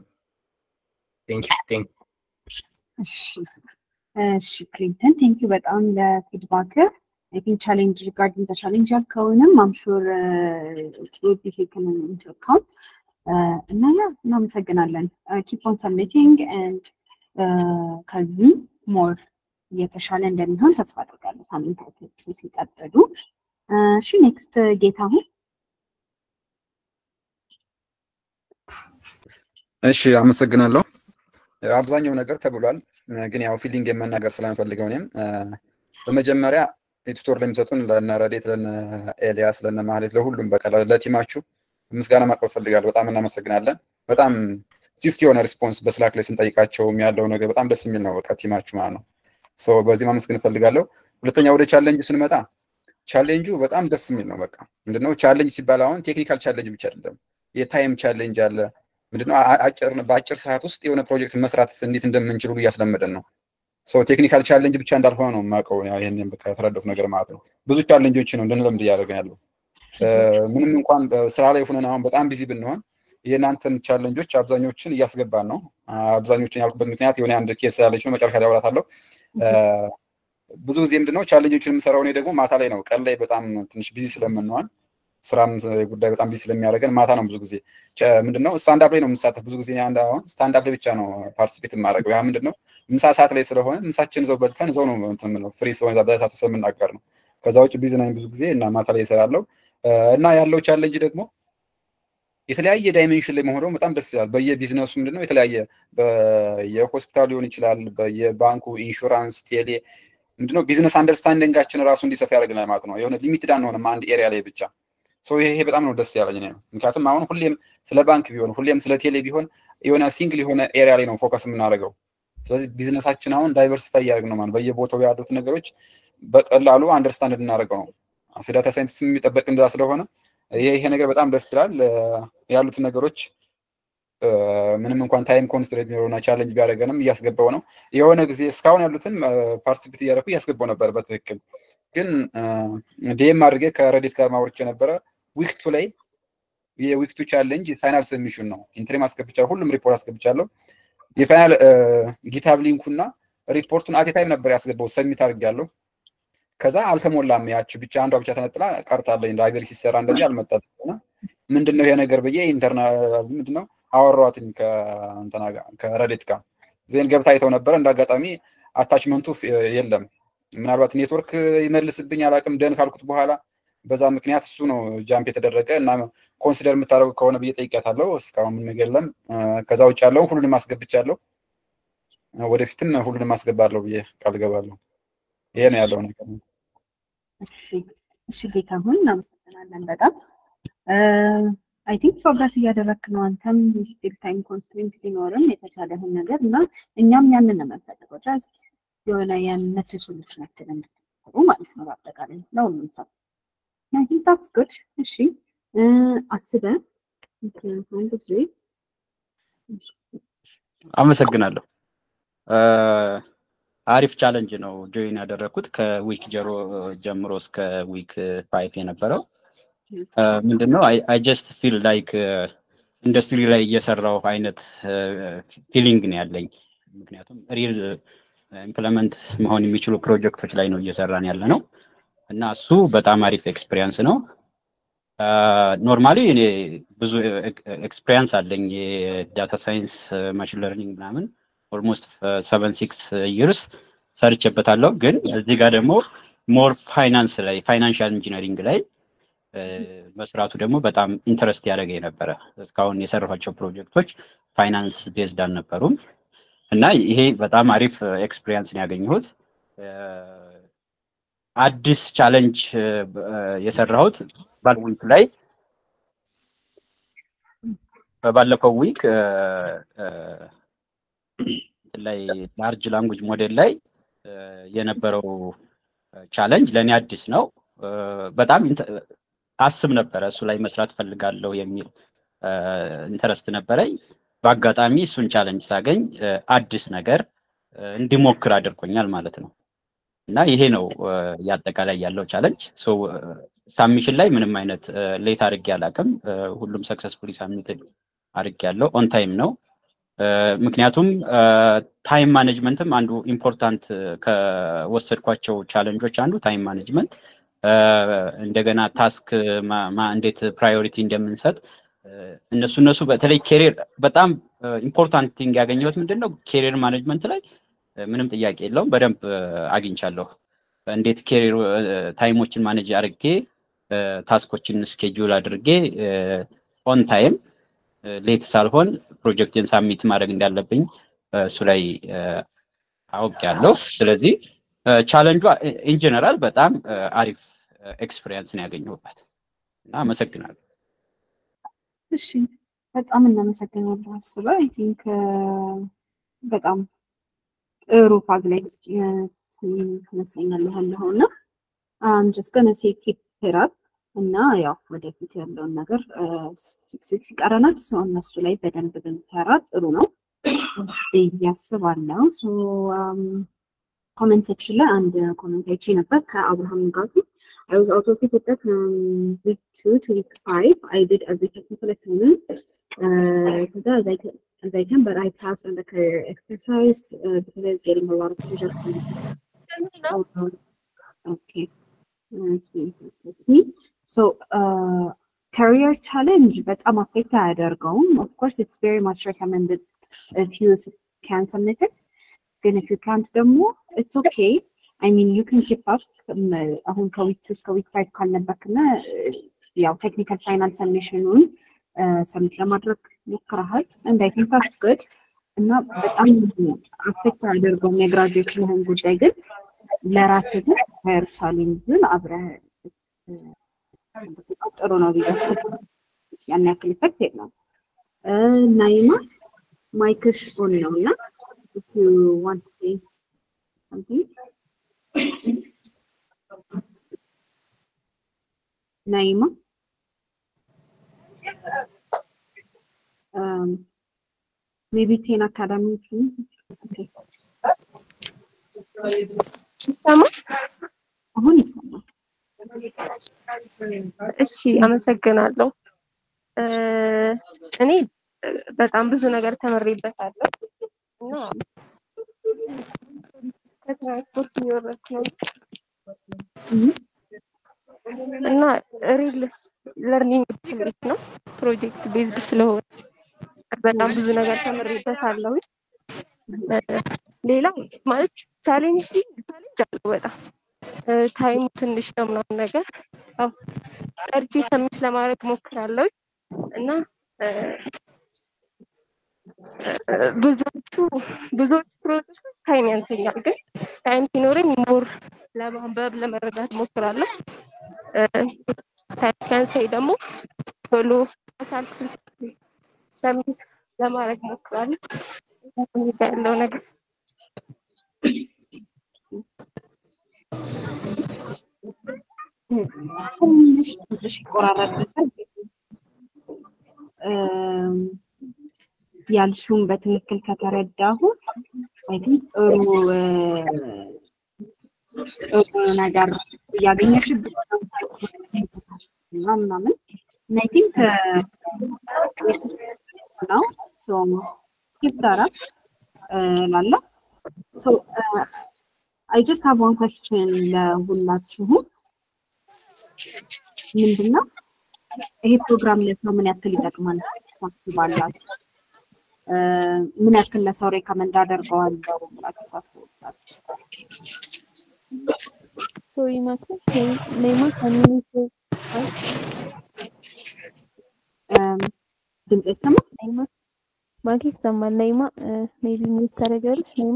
እሺ ክሊንተን ቴንኪዩ በጣም ለፊድባክ አይ ቲንክ ቻሌንጅ ሪጋርዲንግ ቻሌንጅ ያልከውንም አምሹር ቢ ቴክን ኢንቱ አካውንት እና ያ እናመሰግናለን። ኪፕ ኦን ሰብሚቲንግ ኤንድ ከዚህ ሞር እየተሻለ እንደሚሆን ተስፋ አድርጋለሁ ሳምንታቶቹ ሲቀጥሉ። እሺ ኔክስት ጌታሁን። እሺ አመሰግናለሁ። አብዛኛው ነገር ተብሏል፣ ግን ያው ፊሊንግ የመናገር ስለምፈልገው እኔም በመጀመሪያ የቱቶር ለሚሰጡን ለነ ረዴት፣ ለነ ኤልያስ፣ ለነ ማህሌት፣ ለሁሉም በቃ ለቲማችሁ ምስጋና ማቅረብ ፈልጋለሁ። በጣም እናመሰግናለን። በጣም ስዊፍት የሆነ ሪስፖንስ በስላክ ላይ ስንጠይቃቸውም ያለው ነገር በጣም ደስ የሚል ነው። በቃ ቲማችሁ ማለት ነው። ሶ በዚህ ማመስገን እፈልጋለሁ። ሁለተኛ ወደ ቻሌንጁ ስንመጣ ቻሌንጁ በጣም ደስ የሚል ነው። በቃ ምንድነው ቻሌንጅ ሲባል አሁን ቴክኒካል ቻሌንጅ ብቻ አይደለም፣ የታይም ቻሌንጅ አለ። ምንድነው አጭር በአጭር ሰዓት ውስጥ የሆነ ፕሮጀክት መስራት እንዴት እንደምንችል ሁሉ እያስለመደን ነው። ሶ ቴክኒካል ቻሌንጅ ብቻ እንዳልሆነ ነው የማውቀው። ይሄንን በቃ የተረዳሁት ነገር ማለት ነው። ብዙ ቻሌንጆች ነው እንድንለምድ እያደረገን ያለው። ምንም እንኳን ስራ ላይ ሆነን አሁን በጣም ቢዚ ብንሆን የእናንተን ቻለንጆች አብዛኞችን እያስገባን ነው። አብዛኞችን ያልኩበት ምክንያት የሆነ አንድ ኬስ ያለች ነው፣ መጨረሻ ላይ አወራታለሁ። ብዙ ጊዜ ምንድነው ቻለንጆችን የምሰራው እኔ ደግሞ ማታ ላይ ነው። ቀን ላይ በጣም ትንሽ ቢዚ ስለምንሆን ስራም ጉዳይ በጣም ቢዚ ስለሚያደርገን ማታ ነው ብዙ ጊዜ ምንድነው ስታንዳፕ ላይ ነው የምሳተፍ። ብዙ ጊዜ አንድ አሁን ስታንዳፕ ላይ ብቻ ነው ፓርቲሲፔት የማደርገው። ያ ምንድነው ምሳ ሰዓት ላይ ስለሆነ ምሳችን ዘው በልተን ዘው ነው እንትን ነው ፍሪ ስለሆነ በሰዓት ስለምናገር ነው። ከዛ ውጭ ቢዚ ነኝ ብዙ ጊዜ እና ማታ ላይ እሰራለሁ እና ያለው ቻሌንጅ ደግሞ የተለያየ ዳይሜንሽን ላይ መሆኑ በጣም ደስ ይላል። በየቢዝነሱ ምንድነው የተለያየ የሆስፒታል ሊሆን ይችላል፣ በየባንኩ ኢንሹራንስ፣ ቴሌ ምንድነው ቢዝነስ አንደርስታንዲንጋችን ራሱ እንዲሰፋ ያደርግናል ማለት ነው። የሆነ ሊሚትድ አንሆንም አንድ ኤሪያ ላይ ብቻ። ሶ ይሄ በጣም ነው ደስ ያለኝ ነው። ምክንያቱም አሁን ሁሌም ስለ ባንክ ቢሆን ሁሌም ስለ ቴሌ ቢሆን የሆነ ሲንግል የሆነ ኤሪያ ላይ ነው ፎከስ የምናደርገው። ስለዚህ ቢዝነሳችን አሁን ዳይቨርሲፋይ እያደረግ ነው ማለት በየቦታው ያሉት ነገሮች በቀላሉ አንደርስታንድ እንድናደርገው ነው። ዳታ ሳይንቲስት የሚጠበቅ እንደዛ ስለሆነ ይሄ ይሄ ነገር በጣም ደስ ይላል። ያሉትን ነገሮች ምንም እንኳን ታይም ኮንስትሬት ቢኖረውና ቻለንጅ ቢያደርገንም እያስገባው ነው። የሆነ ጊዜ እስካሁን ያሉትን ፓርቲሲፔት እያደረኩ እያስገባው ነበር በትክክል ግን ዲኤም አድርጌ ከረዲት ጋር ማውርቼ ነበረ። ዊክቱ ላይ የዊክቱ ቻሌንጅ ፋይናል ሰብሚሽን ነው። ኢንትሪም አስገብቻለሁ፣ ሁሉም ሪፖርት አስገብቻለሁ። የፋይናል ጊታብ ሊንኩና ሪፖርቱን አቴ ታይም ነበር ያስገባው ሰሚት አድርጌያለሁ። ከዛ አልተሞላም። ያች ብቻ አንዷ ብቻ ተነጥላ ቀርታለኝ። ላይብረሪ ሲሰራ እንደዚህ አልመጣም። ምንድን ነው ይሄ ነገር ብዬ ኢንተርናል ምንድን ነው አወራኋትኝ ከእንትና ጋር ከረዴት ጋር ዜን ገብታ አይተው ነበረ። እንደ አጋጣሚ አታችመንቱ የለም። ምናልባት ኔትወርክ ይመልስብኝ አላቅም። ደን ካልኩት በኋላ በዛ ምክንያት እሱ ነው ጃምፕ የተደረገ እና ኮንሲደር የምታደርጉ ከሆነ ብዬ ጠይቄያታለሁ። እስካሁን ምን ነገር የለም። ከዛ ውጭ ያለውን ሁሉንም አስገብቻለሁ። ወደፊትም ሁሉንም አስገባለሁ ብዬ ቃል ገባለሁ። ይሄ ነው ያለው ነገር። እሺ ጌታሁን እናመሰግናለን በጣም አይ ቲንክ ፕሮግረስ እያደረግክ ነው። አንተም ስቲል ታይም ኮንስትሪንት ቢኖርም የተቻለህን ነገር እና እኛም ያንን ነው የምንፈልገው። ጀስት የሆነ ያነት ሶሉሽን ያክል እንድትሰሩ ማለት ነው በአጠቃላይ ለሁሉም ሰው አይ ቲንክ ታትስ ጉድ። እሺ አስበህ አንድ ጊዜ አመሰግናለሁ። አሪፍ ቻለንጅ ነው ጆይን ያደረግኩት ከዊክ ጀሮ ጀምሮ እስከ ዊክ ፋይቭ የነበረው ምንድነው አይ ጀስት ፊል ላይክ ኢንዱስትሪ ላይ እየሰራው አይነት ፊሊንግ ነው ያለኝ። ምክንያቱም ሪል ኢምፕለመንት መሆን የሚችሉ ፕሮጀክቶች ላይ ነው እየሰራን ያለ ነው እና እሱ በጣም አሪፍ ኤክስፒሪየንስ ነው። ኖርማሊ እኔ ብዙ ኤክስፒሪየንስ አለኝ የዳታ ሳይንስ ማሽን ለርኒንግ ምናምን ኦልሞስት ሰቨን ሲክስ ይርስ ሰርቼበታለሁ። ግን እዚህ ጋር ደግሞ ሞር ፋይናንስ ላይ ፋይናንሻል ኢንጂነሪንግ ላይ መስራቱ ደግሞ በጣም ኢንተረስት ያደረገ ነበረ። እስካሁን የሰራኋቸው ፕሮጀክቶች ፋይናንስ ቤዝድ አልነበሩም እና ይሄ በጣም አሪፍ ኤክስፒሪየንስ ነው ያገኘሁት። አዲስ ቻለንጅ የሰራሁት ባለዊክ ላይ በባለፈው ዊክ ላይ ላርጅ ላንጉጅ ሞዴል ላይ የነበረው ቻለንጅ ለእኔ አዲስ ነው። በጣም አስብ ነበረ እሱ ላይ መስራት ፈልጋለሁ የሚል ኢንተረስት ነበረኝ። በአጋጣሚ እሱን ቻለንጅ ሳገኝ አዲስ ነገር እንዲሞክር አድርጎኛል ማለት ነው እና ይሄ ነው የአጠቃላይ ያለው ቻለንጅ። ሳሚሽን ላይ ምንም አይነት ሌት አድርጌ አላውቅም። ሁሉም ሰክሰስፉሊ ሳሚትድ አድርጌ ያለው ኦን ታይም ነው። ምክንያቱም ታይም ማኔጅመንትም አንዱ ኢምፖርታንት ከወሰድኳቸው ቻለንጆች አንዱ ታይም ማኔጅመንት እንደገና ታስክ እንዴት ፕራዮሪቲ እንደምንሰጥ እነሱ እነሱ በተለይ ኬሪር በጣም ኢምፖርታንት ቲንግ ያገኘሁት ምንድን ነው ኬሪር ማኔጅመንት ላይ ምንም ጥያቄ የለውም በደንብ አግኝቻለሁ እንዴት ኬሪር ታይሞችን ማኔጅ አድርጌ ታስኮችን ስኬጁል አድርጌ ኦን ታይም ሌት ሳልሆን ፕሮጀክትን ሳሚት ማድረግ እንዳለብኝ እሱ ላይ አውቄያለሁ። ስለዚህ ቻለንጇ ኢንጀነራል በጣም አሪፍ ኤክስፒሪየንስ ነው ያገኘሁበት እና አመሰግናለሁ። እሺ በጣም እናመሰግናለን አስበ አይ ቲንክ በጣም ጥሩ ፋዝ ላይ ይመስለኛል ያለኸው እና አም ጀስት ገነ ሴ ኪፕ ኢት አፕ እና ያው ወደፊት ያለውን ነገር ሲክስ ይቀረናል። ሶ እነሱ ላይ በደንብ ብንሰራ ጥሩ ነው ብዬ አስባለሁ። ሶ ኮመንት ሴክሽን ላይ አንድ ኮመንት አይቼ ነበር ከአብርሃም ንጋቱ I was out of Ethiopia from week two to week five. I did every technical assignment uh, as I can, as I can, but I passed on the career exercise uh, because I was getting a lot of pressure from oh, no. Okay. That's me. That's me. So, uh, career challenge, but I'm affected አያደርገውም. Of course, it's very much recommended if you can submit it. Then if you can't ደግሞ it's okay. I mean, you can keep up. አሁን ከዊክ ቱ እስከ ዊክ ፋይቭ ካልነበርክና ያው ቴክኒካል ፋይናል ሰሚሽኑን ሰሚት ለማድረግ ሞክረሃል እንድ አይ ቲንክ ታትስ ጉድ እና በጣም አፌክት አያደርገውም የግራጁዌሽንህን ጉዳይ ግን ለራስህ ግን ሀየር ቻሌንጅን አብረህ ጥሩ ነው ብዬ አስባለሁ። ያን ያክል ኢፌክት የለውም። ናይማ ማይክሽ ኦን ነው እና if you want to say something ናይማ ሜቢ ቴን አካዳሚ ይሰማል? አሁን ይሰማል። እሺ አመሰግናለሁ። እኔ በጣም ብዙ ነገር ተምሬበታለሁ እና ከትራንስፖርት እየወረድኩ ነው እና ሪል ለርኒንግ ትምህርት ነው ፕሮጀክት ቤዝድ ስለሆነ በጣም ብዙ ነገር ተምሬበታለሁ። ሌላ ማለት ቻሌንጅ ቻሌንጅ አለው በጣም ታይሙ ትንሽ ነው ምናምን ነገር ያው ሰርቼ ሰሚት ለማድረግ ሞክራለሁ እና ብዙዎቹ ብዙዎቹ ፕሮጀክቶች ታይም ያንሰኛል፣ ግን ታይም ሲኖረኝ ሞር ለማንበብ ለመረዳት ሞክራለሁ። ታይም ሲያንሰኝ ደግሞ ቶሎ በቻልኩት ሰሚት ለማድረግ ሞክራለሁ። ያለው ነገር ትንሽ ድምፅሽ ይቆራረጥበታል። ያልሽውን በትክክል ከተረዳሁት አይ ቲንክ ጥሩ ጥሩ ነገር እያገኘሽበት እና ምናምን እና አይ ቲንክ ነው ሶ ኪፕ ዳት አፕ እላለሁ። ሶ አይ ጀስት ሃቭ ዋን ኩዌስችን ለሁላችሁም ምንድነው ይሄ ፕሮግራም ለሰው ምን ያክል ይጠቅማል ታስባላችሁ? ምን ያክል ለሰው ሬከመንድ አደርገዋለሁ ብላችሁ ታስባላችሁ? ሶሪ ማኪ ኔማ ኮሚኒቲ ድምፅ ይሰማል? ኔማ ማኪ ይሰማል። ኔማ ሜቢ ሚት ታደርጊያለሽ ኔማ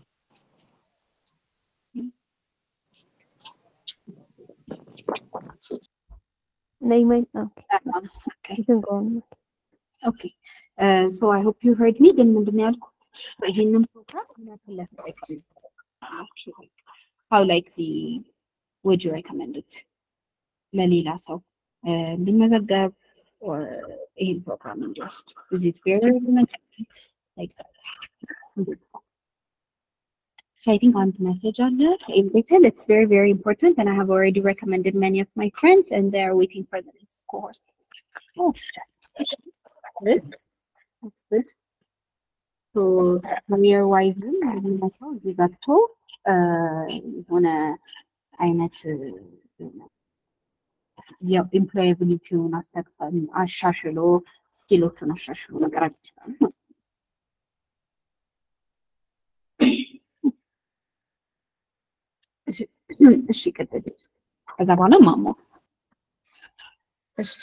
ኔማ ኦኬ you can go on. ኦኬ ሶ አይ ሆፕ ዩ ሄርድ ሚ ግን ምንድን ነው ያልኩት ይሄንን ፕሮግራም ምን ያክል ለሰው ሃው ላይክሊ would you recommend it ለሌላ ሰው እንዲመዘገብ ይሄን ፕሮግራም እንዲወስድ is it very recommended like So I think on the message on that, in detail, it's very, very important. And I have already recommended many of my friends and they're waiting for the next course. Oh, that's good. That's good. So career wise የሚመጣው እዚህ ገብቶ የሆነ አይነት የኢምፕሎያቢሊቲውን አሻሽሎ ስኪሎቹን አሻሽሎ መቅረብ ይችላል። እሺ ቀጥል። ከዛ በኋላ ማሞ እሺ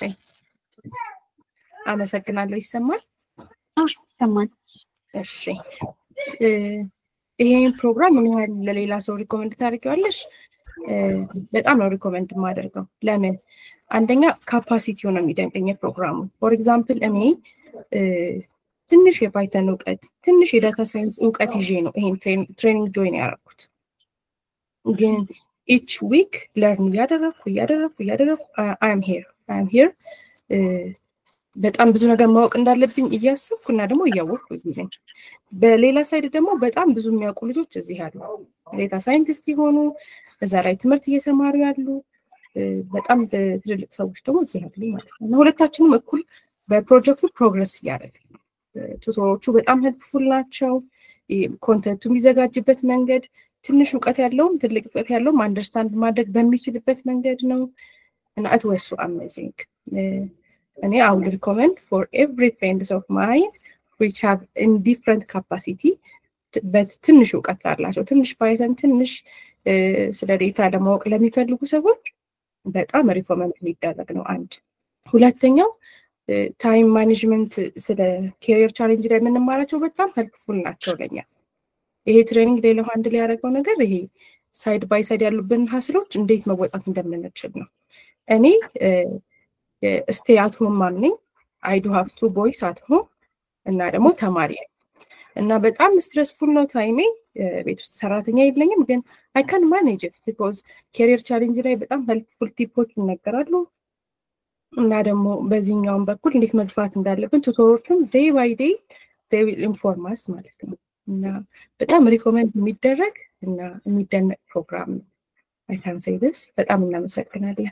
አመሰግናለሁ። ይሰማል? ይሰማል። እሺ ይሄን ፕሮግራም ምን ያህል ለሌላ ሰው ሪኮመንድ ታደርጊዋለሽ? በጣም ነው ሪኮመንድ የማደርገው። ለምን? አንደኛ ካፓሲቲው ነው የሚደንቀኝ ፕሮግራሙ። ፎር ኤግዛምፕል እኔ ትንሽ የፓይተን እውቀት ትንሽ የዳታ ሳይንስ እውቀት ይዤ ነው ይሄን ትሬኒንግ ጆይን ያደረኩት። ግን ኢች ዊክ ለርን እያደረግኩ እያደረግኩ እያደረግኩ አይም ሄር አይም ሄር በጣም ብዙ ነገር ማወቅ እንዳለብኝ እያሰብኩ እና ደግሞ እያወቅኩ እዚህ ነኝ። በሌላ ሳይድ ደግሞ በጣም ብዙ የሚያውቁ ልጆች እዚህ አሉ። ዴታ ሳይንቲስት የሆኑ እዛ ላይ ትምህርት እየተማሩ ያሉ በጣም ትልልቅ ሰዎች ደግሞ እዚህ አሉ ማለት ነው። እና ሁለታችንም እኩል በፕሮጀክቱ ፕሮግረስ እያደረግን ነው። ቱቶሮቹ በጣም ሄልፕፉል ናቸው። ኮንተንቱ የሚዘጋጅበት መንገድ ትንሽ እውቀት ያለውም ትልቅ እውቀት ያለውም አንደርስታንድ ማድረግ በሚችልበት መንገድ ነው እና እት ወሱ አሜዚንግ እኔ አይ ውድ ሪኮመንድ ፎር ኤቭሪ ፍሬንድስ ኦፍ ማይን ዊች ሃቭ ኢን ዲፍረንት ካፓሲቲ በትንሽ እውቀት ላላቸው ትንሽ ፓይተን ትንሽ ስለ ዴታ ለማወቅ ለሚፈልጉ ሰዎች በጣም ሪኮመንድ የሚደረግ ነው። አንድ ሁለተኛው ታይም ማኔጅመንት ስለ ኬሪየር ቻሌንጅ ላይ የምንማራቸው በጣም ሄልፕፉል ናቸው ለኛ። ይሄ ትሬኒንግ ሌላው አንድ ላይ ያደረገው ነገር ይሄ ሳይድ ባይ ሳይድ ያሉብን ሀስሎች እንዴት መወጣት እንደምንችል ነው። እኔ ስቴ አት ሆም ማም ነኝ። አይ ዱ ሃቭ ቱ ቦይስ አት ሆም እና ደግሞ ተማሪ ነኝ እና በጣም ስትረስፉል ነው ታይሜ። ቤት ውስጥ ሰራተኛ የለኝም፣ ግን አይ ካን ማኔጅ ኢት ቢኮዝ ኬሪየር ቻሌንጅ ላይ በጣም ሄልፕፉል ቲፖች ይነገራሉ እና ደግሞ በዚህኛውም በኩል እንዴት መግፋት እንዳለብን ቱቶሮቹም ዴይ ባይ ዴይ ዴይ ዊል ኢንፎርማስ ማለት ነው እና በጣም ሪኮመንድ የሚደረግ እና የሚደነቅ ፕሮግራም ነው። አይ ካን ሴይ ዲስ። በጣም እናመሰግናለን።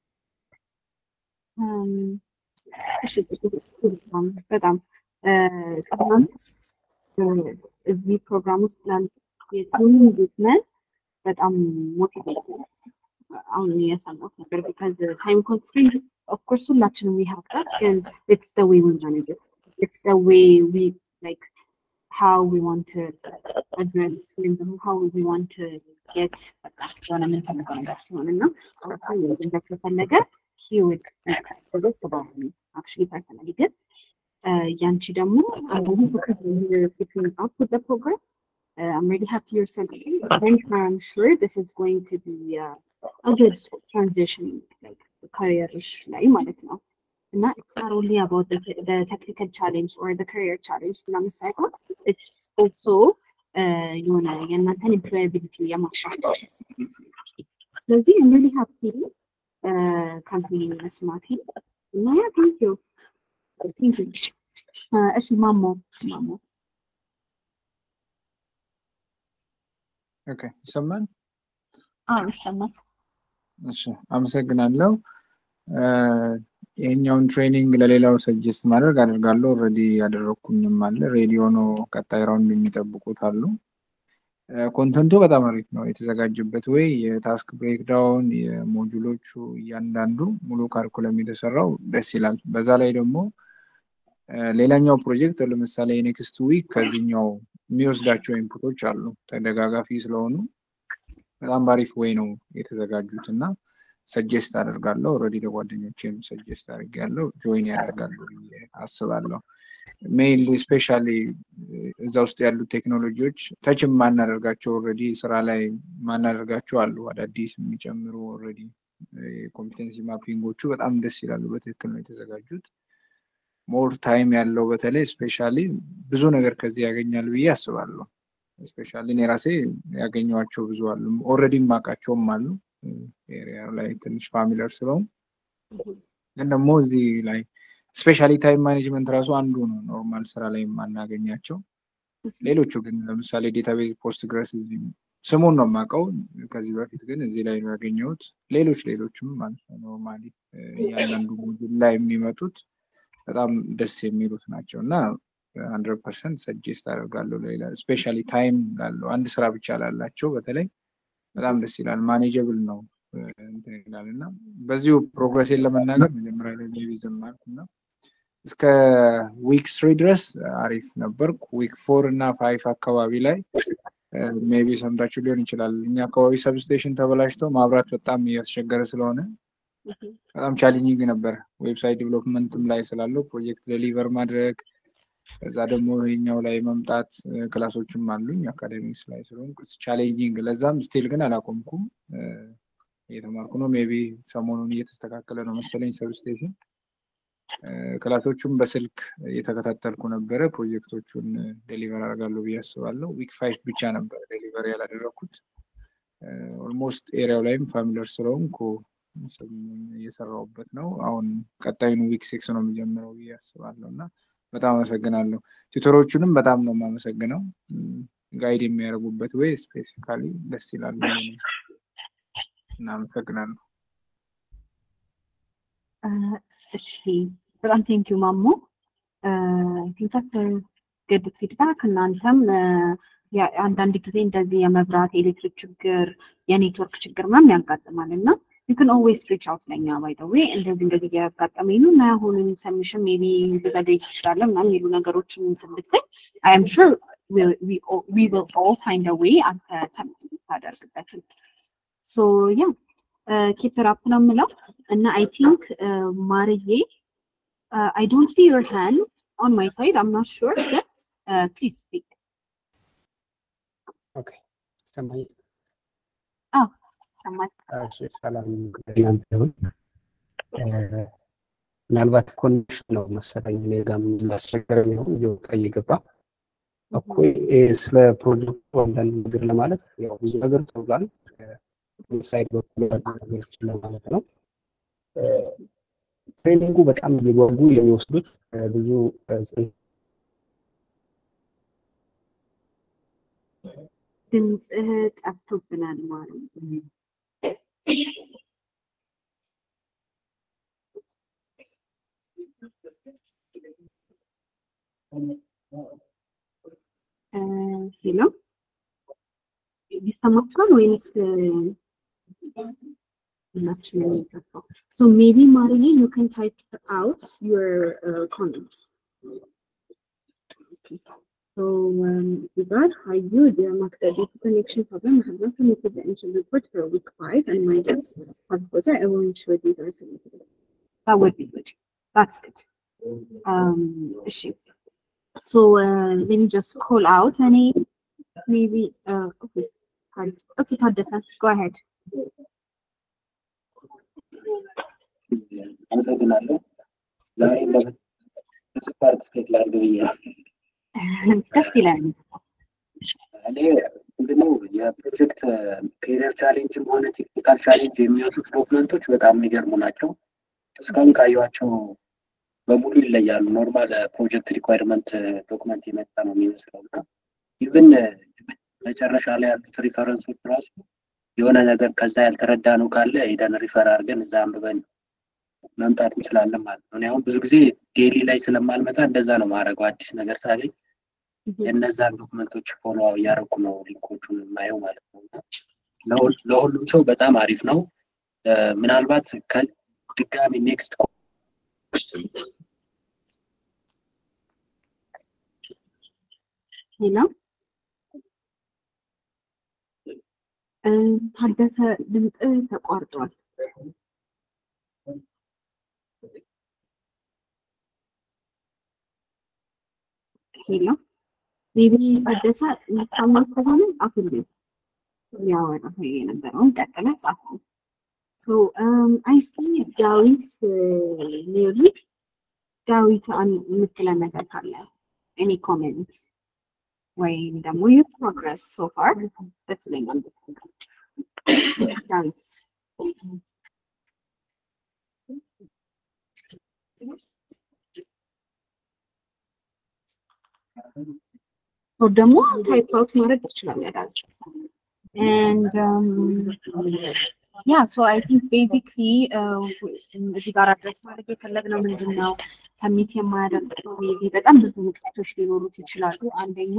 እሺ በጣም ቅድም እዚህ ፕሮግራም ውስጥ ላሉ የቲም ቢዝነስ በጣም ሞቲቬት አሁን የሰማሁት ነበር ቢካዝ ታይም ኮንስትሬንት ኦፍኮርስ ሁላችንም ዊ ሃቭ ዳት ግን ኢትስ ዘ ዌይ ዊ ማኔጅ ኢትስ ዘ ዌይ ዊ ላይክ how we want to address ወይም ደግሞ how we want to get የሆነ የምንፈልገው ነገር ሲሆን እና አሁን ገንዘብ ከፈለገ he would this about me actually personally ግን ያንቺ ደግሞ keeping up with the program uh, I'm really happy you're sending it. I'm sure this is going to be uh, a good transition like career ላይ ማለት ነው እና it's not only about the, the technical challenge or the career challenge ምናምን ሳይሆን it's also የሆነ የእናንተን ኤምፕሎያቢሊቲ የማሻሻል ስለዚህ I'm really happy ካምፓኒ መስማቴ እና ያ ቴንክ ዩ ቴንክ ዩ እሺ ማሞ ማሞ ኦኬ ይሰማል? አዎ ይሰማል። እሺ አመሰግናለሁ። ይሄኛውን ትሬኒንግ ለሌላው ሰጀስት ማድረግ አደርጋለሁ። ኦልሬዲ ያደረግኩኝም አለ። ሬዲ ሆኖ ቀጣይ ራውንድ የሚጠብቁት አሉ። ኮንተንቱ በጣም አሪፍ ነው የተዘጋጀበት ወይ የታስክ ብሬክዳውን የሞጁሎቹ እያንዳንዱ ሙሉ ካሪኩለም የተሰራው ደስ ይላል። በዛ ላይ ደግሞ ሌላኛው ፕሮጀክት ለምሳሌ የኔክስት ዊክ ከዚህኛው የሚወስዳቸው ኢንፑቶች አሉ ተደጋጋፊ ስለሆኑ በጣም ባሪፍ ወይ ነው የተዘጋጁት እና ሰጀስት አደርጋለሁ። ኦልሬዲ ለጓደኞቼም ሰጀስት አድርጌያለሁ። ጆይን ያደርጋሉ ብዬ አስባለሁ። ሜይንሊ ስፔሻሊ እዛ ውስጥ ያሉት ቴክኖሎጂዎች ተች ማናደርጋቸው ኦልሬዲ ስራ ላይ ማናደርጋቸው አሉ። አዳዲስ የሚጨምሩ ኦልሬዲ ኮምፒተንሲ ማፒንጎቹ በጣም ደስ ይላሉ። በትክክል ነው የተዘጋጁት። ሞር ታይም ያለው በተለይ ስፔሻሊ ብዙ ነገር ከዚህ ያገኛል ብዬ አስባለሁ። ስፔሻሊ እኔ ራሴ ያገኘዋቸው ብዙ አሉ። ኦልሬዲ የማውቃቸውም አሉ ኤሪያ ላይ ትንሽ ፋሚለር ስለሆን ግን ደግሞ እዚህ ላይ ስፔሻሊ ታይም ማኔጅመንት ራሱ አንዱ ነው ኖርማል ስራ ላይ የማናገኛቸው። ሌሎቹ ግን ለምሳሌ ዴታቤዝ ፖስት ግረስ ስሙን ነው የማውቀው ከዚህ በፊት ግን እዚህ ላይ ነው ያገኘሁት። ሌሎች ሌሎችም ማለት ነው ኖርማሊ እያንዳንዱ ሞጁል ላይ የሚመጡት በጣም ደስ የሚሉት ናቸው እና ሀንድረድ ፐርሰንት ሰጀስት አደርጋለሁ። ሌላ ስፔሻሊ ታይም ላለው አንድ ስራ ብቻ ላላቸው በተለይ በጣም ደስ ይላል። ማኔጀብል ነው እንትን ይላል እና በዚሁ ፕሮግረሴን ለመናገር መጀመሪያ ላይ ሜቢ ዝም አልኩ እና እስከ ዊክ ስሪ ድረስ አሪፍ ነበርኩ። ዊክ ፎር እና ፋይፍ አካባቢ ላይ ሜቢ ሰምታችሁ ሊሆን ይችላል። እኛ አካባቢ ሰብስቴሽን ተበላሽተው ማብራት በጣም እያስቸገረ ስለሆነ በጣም ቻሌንጂንግ ነበር። ዌብሳይት ዲቨሎፕመንትም ላይ ስላለው ፕሮጀክት ደሊቨር ማድረግ ከዛ ደግሞ ይሄኛው ላይ መምጣት ክላሶችም አሉኝ አካዴሚክስ ላይ ስለሆንኩ ቻሌንጂንግ ለዛም ስቲል ግን አላቆምኩም እየተማርኩ ነው ሜቢ ሰሞኑን እየተስተካከለ ነው መሰለኝ ሰብስቴሽን ክላሶቹም በስልክ እየተከታተልኩ ነበረ ፕሮጀክቶቹን ዴሊቨር አደርጋለሁ ብዬ አስባለሁ ዊክ ፋይቭ ብቻ ነበር ዴሊቨር ያላደረግኩት ኦልሞስት ኤሪያው ላይም ፋሚለር ስለሆንኩ እየሰራውበት ነው አሁን ቀጣዩን ዊክ ሲክስ ነው የሚጀምረው ብዬ አስባለሁ እና በጣም አመሰግናለሁ ቱተሮቹንም በጣም ነው የማመሰግነው ጋይድ የሚያደርጉበት ወይ ስፔሲፊካሊ ደስ ይላሉ እናመሰግናለሁ እሺ በጣም ቴንኪዩ ማሞ ቲንከት ግድ ፊድባክ እናንተም አንዳንድ ጊዜ እንደዚህ የመብራት የኤሌክትሪክ ችግር የኔትወርክ ችግር ምናምን ያጋጥማል እና ዩ ካን ኦልዌይስ ሪች አውት ለኛ ባይ ዘ ዌይ እንደዚህ እንደዚህ እያጋጠመኝ ነው እና አሁንም ሰሚሽን ሜቢ ልዘገይ ትችላለ ምናምን የሚሉ ነገሮችን እንትን ብትል አይ ኤም ሹር ዊ ዊል ኦል ፋይንድ አ ዌይ አንተ ታደርግበትን ሶ ያ ኪፕ አፕ ነው የምለው እና አይ ቲንክ ማርዬ አይ ዶንት ሲ ዮር ሃንድ ኦን ማይ ሳይድ አም ናት ሹር ግን ፕሊዝ ስፒክ ኦኬ ይሰማኛል አዎ ይሰማል እሺ ሰላም እናንተ ይሁን ምናልባት ኮኔክሽን ነው መሰለኝ እኔ ጋርም ላስቸገረኝ ነው እየወጣ እየገባ እኮ ስለ ፕሮጀክቱ አንዳንድ ነገር ለማለት ያው ብዙ ነገር ተብሏል ሳይድ በኩል ያሉ ነገሮችን ለማለት ነው ትሬኒንጉ በጣም እየጓጉ የሚወስዱት ብዙ ድምፅህ ጠፍቶብናል ማለት ሄሎ ይሰማችኋል ወይንስ ሁላችንም የሚገባው ሶ ሜቢ ማርዬ ዩ ካን ታይፕ አውት ዩር ኮሜንትስ So um, regard how you the market data connection problem I have not submitted the initial report for week five and my guess of course I will ensure these are submitted. That would be good. That's good. Um issue. So uh, let me just call out any maybe uh okay. Okay, Taddesa, go ahead. አመሰግናለሁ። ዛሬ ለብዙ ፓርቲስፔት ላድርግ ብዬ ነው። ደስ ይላል። እኔ ምንድነው የፕሮጀክት ኬሪየር ቻሌንጅም ሆነ ቴክኒካል ቻሌንጅ የሚወጡት ዶክመንቶች በጣም የሚገርሙ ናቸው። እስካሁን ካየኋቸው በሙሉ ይለያሉ። ኖርማል ፕሮጀክት ሪኳይርመንት ዶክመንት የመጣ ነው የሚመስለው እና ኢቭን መጨረሻ ላይ ያሉት ሪፈረንሶች ራሱ የሆነ ነገር ከዛ ያልተረዳ ነው ካለ ሄደን ሪፈር አድርገን እዛ አንብበን መምጣት እንችላለን ማለት ነው። እኔ አሁን ብዙ ጊዜ ዴሊ ላይ ስለማልመጣ እንደዛ ነው ማድረገው። አዲስ ነገር ሳገኝ የእነዛን ዶክመንቶች ፎሎ እያደረኩ ነው ሊንኮቹን የማየው ማለት ነው። ለሁሉም ሰው በጣም አሪፍ ነው። ምናልባት ድጋሚ ኔክስት ሄሎ ታደሰ ድምፅ ተቋርጧል። ሄሎ ሜቢ ታደሰ የሚሰማ ከሆነ ጻፉልኝ። ያወራ የነበረውን ቀጥለ ጻፉ። ሶ አይ ሲ ዳዊት ሜሪ ዳዊት የምትለን ነገር ካለ ኤኒ ኮሜንት ወይም ደግሞ ዩ ፕሮግረስ ሶ ፋር ደስ ይለኛል። ዳዊት ደግሞ ታይፕ አውት ማድረግ ትችላለህ። and um, yeah so i think basically እዚህ ጋር አድረስ ማድረግ የፈለግነው ምንድን ነው ሰሚት የማያደርግ ሜቢ በጣም ብዙ ምክንያቶች ሊኖሩት ይችላሉ አንደኛ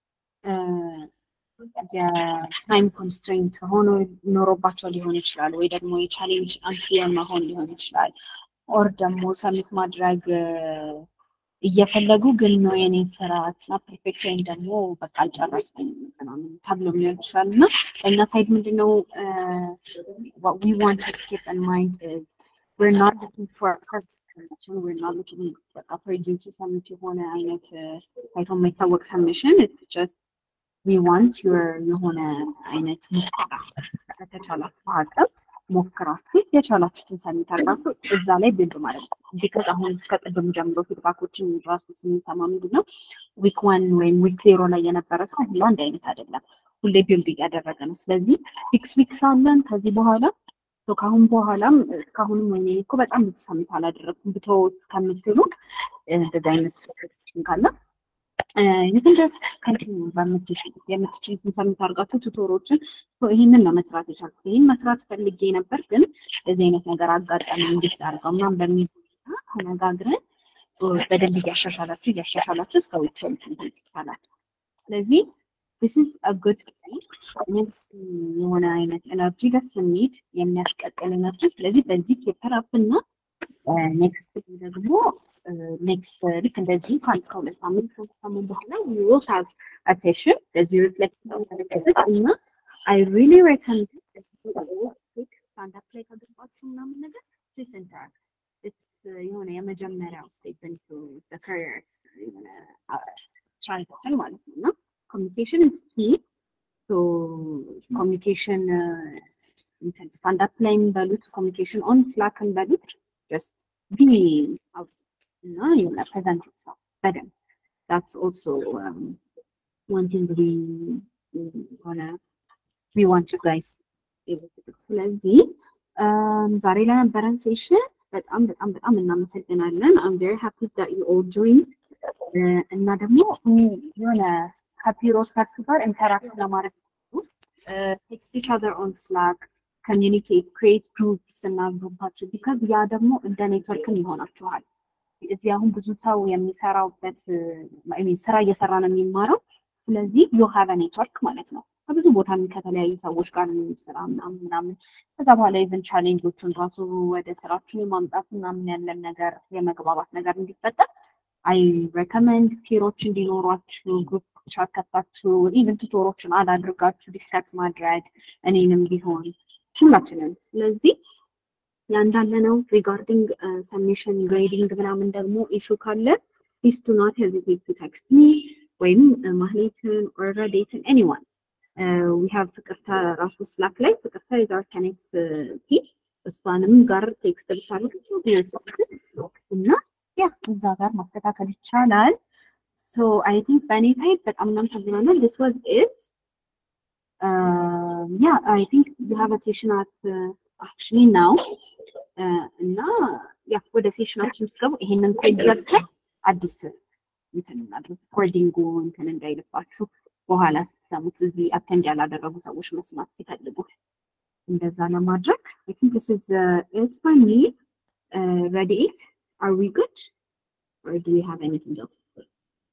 የታይም ኮንስትሬንት ሆኖ ኖሮባቸው ሊሆን ይችላል ወይ ደግሞ የቻሌንጅ አንፊየር መሆን ሊሆን ይችላል ኦር ደግሞ ሰሚት ማድረግ እየፈለጉ ግን ነው የኔ ስራ እና ፐርፌክት ወይም ደግሞ በቃ አልጨረስኩም ምናምን ተብሎ ሊሆን ይችላል እና በእኛ ሳይድ ምንድነው ዊ ዋንት ቱ ኪፕ ኢን ማይንድ ኢዝ we're not looking for a perfect ሰብሚሽን ወይ ሉኪንግ በቃ ፕሬዲዩስ ሰሚት የሆነ አይነት ታይቶ የማይታወቅ ሰብሚሽን ጀስት ዊ ዋንት ዩር የሆነ አይነት ሙከራ ከተቻላችሁ አቅም ሞክራችሁ የቻላችሁትን ሰሚት አድርጋችሁ እዛ ላይ ቢልድ ማለት ነው። ቢካዝ አሁን እስከ ቅድም ጀምሮ ፊድባኮችን ራሱ ስንሰማ ምንድን ነው ዊክ ዋን ወይም ዊክ ዜሮ ላይ የነበረ ሰው ሁሉ አንድ አይነት አይደለም። ሁሌ ቢልድ እያደረገ ነው። ስለዚህ ሲክስ ዊክስ አለን ከዚህ በኋላ ከአሁን በኋላም እስካሁንም ወይኔ እኮ በጣም ብዙ ሰሚት አላደረግኩም ብቶ እስከምትሉ እንደዚህ አይነት ችን ካለ ይህን ድረስ ከንቲኒ የምትችሉትን ሰሚት አድርጋችሁ ቱቶሮችን ይህንን ነው መስራት የቻልኩት። ይህን መስራት ፈልጌ ነበር፣ ግን እንደዚህ አይነት ነገር አጋጣሚ እንዴት አድርገው ምናምን በሚል ሁኔታ ተነጋግረን በደንብ እያሻሻላችሁ እያሻሻላችሁ እስከ ዊትፈልት ይቻላል። ስለዚህ this is a good thing የሆነ አይነት ኤነርጂ ደስ የሚል የሚያስቀጥል ኤነርጂ። ስለዚህ በዚህ ፔፐር አፕ እና ኔክስት ደግሞ ኔክስት ልክ እንደዚህ ከአንድ ከሁለት ሳምንት ሶስት ሳምንት በኋላ we will have a session ለዚህ ሪፍሌክት ተመለከተች እና I really recommend ስታንዳፕ ላይ ከገባችሁ ምናምን ነገር ፕሊስ ኢንተራክት ኢትስ የሆነ የመጀመሪያው ስቴፕ ኢንቱ ዘ ካሪየርስ የሆነ ትራንዚሽን ማለት ነው እና ኮሚኒኬሽን ኢዝ ኪ ሶ ኮሚኒኬሽን ስታንዳፕ ላይም በሉት ኮሚኒኬሽን ኦን ስላክን በሉት ጀስት ቢ እና የሆነ ፕሬዘንት yourself በደንብ that's also um, one thing we ሆነ we want you guys able to do ስለዚህ ዛሬ ለነበረን ሴሽን በጣም በጣም በጣም እናመሰግናለን I'm very happy that you all joined እና ደግሞ የሆነ ከፒሮስ ጋር ኢንተራክት ለማድረግ ቴክስት ኢች አዘር ኦን ስላክ ኮሚኒኬት ክሬት ግሩፕስ እና ግሩፓችሁ ቢካዝ ያ ደግሞ እንደ ኔትወርክም ይሆናችኋል። እዚህ አሁን ብዙ ሰው የሚሰራበት ስራ እየሰራ ነው የሚማረው። ስለዚህ ዩ ሃቭ ኔትወርክ ማለት ነው። ከብዙ ቦታ ከተለያዩ ሰዎች ጋር ስራ ምናምን ምናምን ከዛ በኋላ ኢቨን ቻሌንጆቹን ራሱ ወደ ስራችን የማምጣት ምናምን ያለን ነገር የመግባባት ነገር እንዲፈጠር አይ ሬከመንድ ፒሮች እንዲኖሯችሁ ግሩፕ ቻት ከፍታችሁ ኢቨን ቱቶሮችን አላድርጋችሁ ዲስከስ ማድረግ እኔንም ቢሆን ሁላችንም። ስለዚህ ያ እንዳለ ነው። ሪጋርዲንግ ሰሚሽን ግሬዲንግ ምናምን ደግሞ ኢሹ ካለ ፕሊዝ ዱ ናት ሄዚቴት ቱ ቴክስት ሚ ወይም ማህሌትን ኦር ረዴትን ኤኒዋን ዊ ሃቭ ፍቅርተ ራሱ ስላክ ላይ ፍቅርተ የዛር ከኔክስ ቲም እሷንም ጋር ቴክስት ብታደርግ እና ያ እዛ ጋር ማስተካከል ይቻላል። ሶ አይ ቲንክ በእኔ ሳይድ በጣም እናመሰግናለን። ዲስ ዋዝ ኢት ያ አይ ቲንክ ዩ ሃቭ አ ሴሽን አት አክቹሊ ናው እና ያ ወደ ሴሽናችን ስትገቡ ይሄንን ኮድ ገብተን አዲስ እንትን እናድርግ ሪኮርዲንጉ እንትን እንዳይልባችሁ በኋላ ስትሰሙት እዚህ አቴንድ ያላደረጉ ሰዎች መስማት ሲፈልጉ እንደዛ ለማድረግ አይ ቲንክ ዲስ ኢዝ ኢት ፎር ሚ ረዲኤት አር ዊ ጉድ or do we have anything else to say?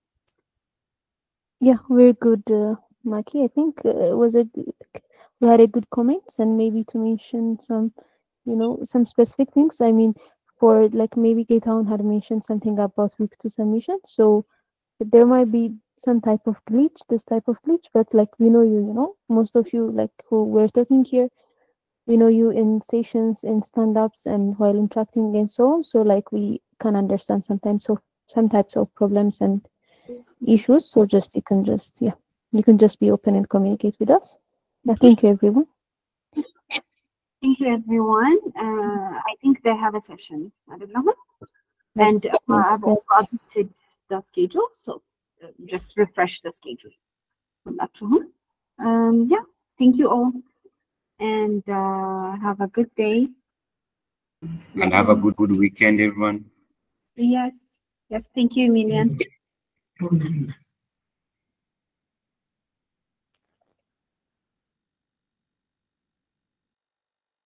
Yeah, we're good, uh, Maki. I think uh, it was a we had a good comments and maybe to mention some, you know, some specific things. I mean, for like maybe Gaytown had mentioned something about week two submission, so there might be some type of glitch, this type of glitch, but like we know you, you know, most of you like who we're talking here, we know you in sessions, in stand-ups, and while interacting and so on. So like we can understand sometimes of some types of problems and issues. So just you can just yeah, you can just be open and communicate with us. Yeah, thank you everyone. Thank you everyone. Uh, I think they have a session. I don't know. And Yes, uh, yes, I've also updated the schedule, so uh, just refresh the schedule. Um, yeah, thank you all, and uh, have a good day. And have a good, good weekend, everyone. Yes, yes, thank you, Million.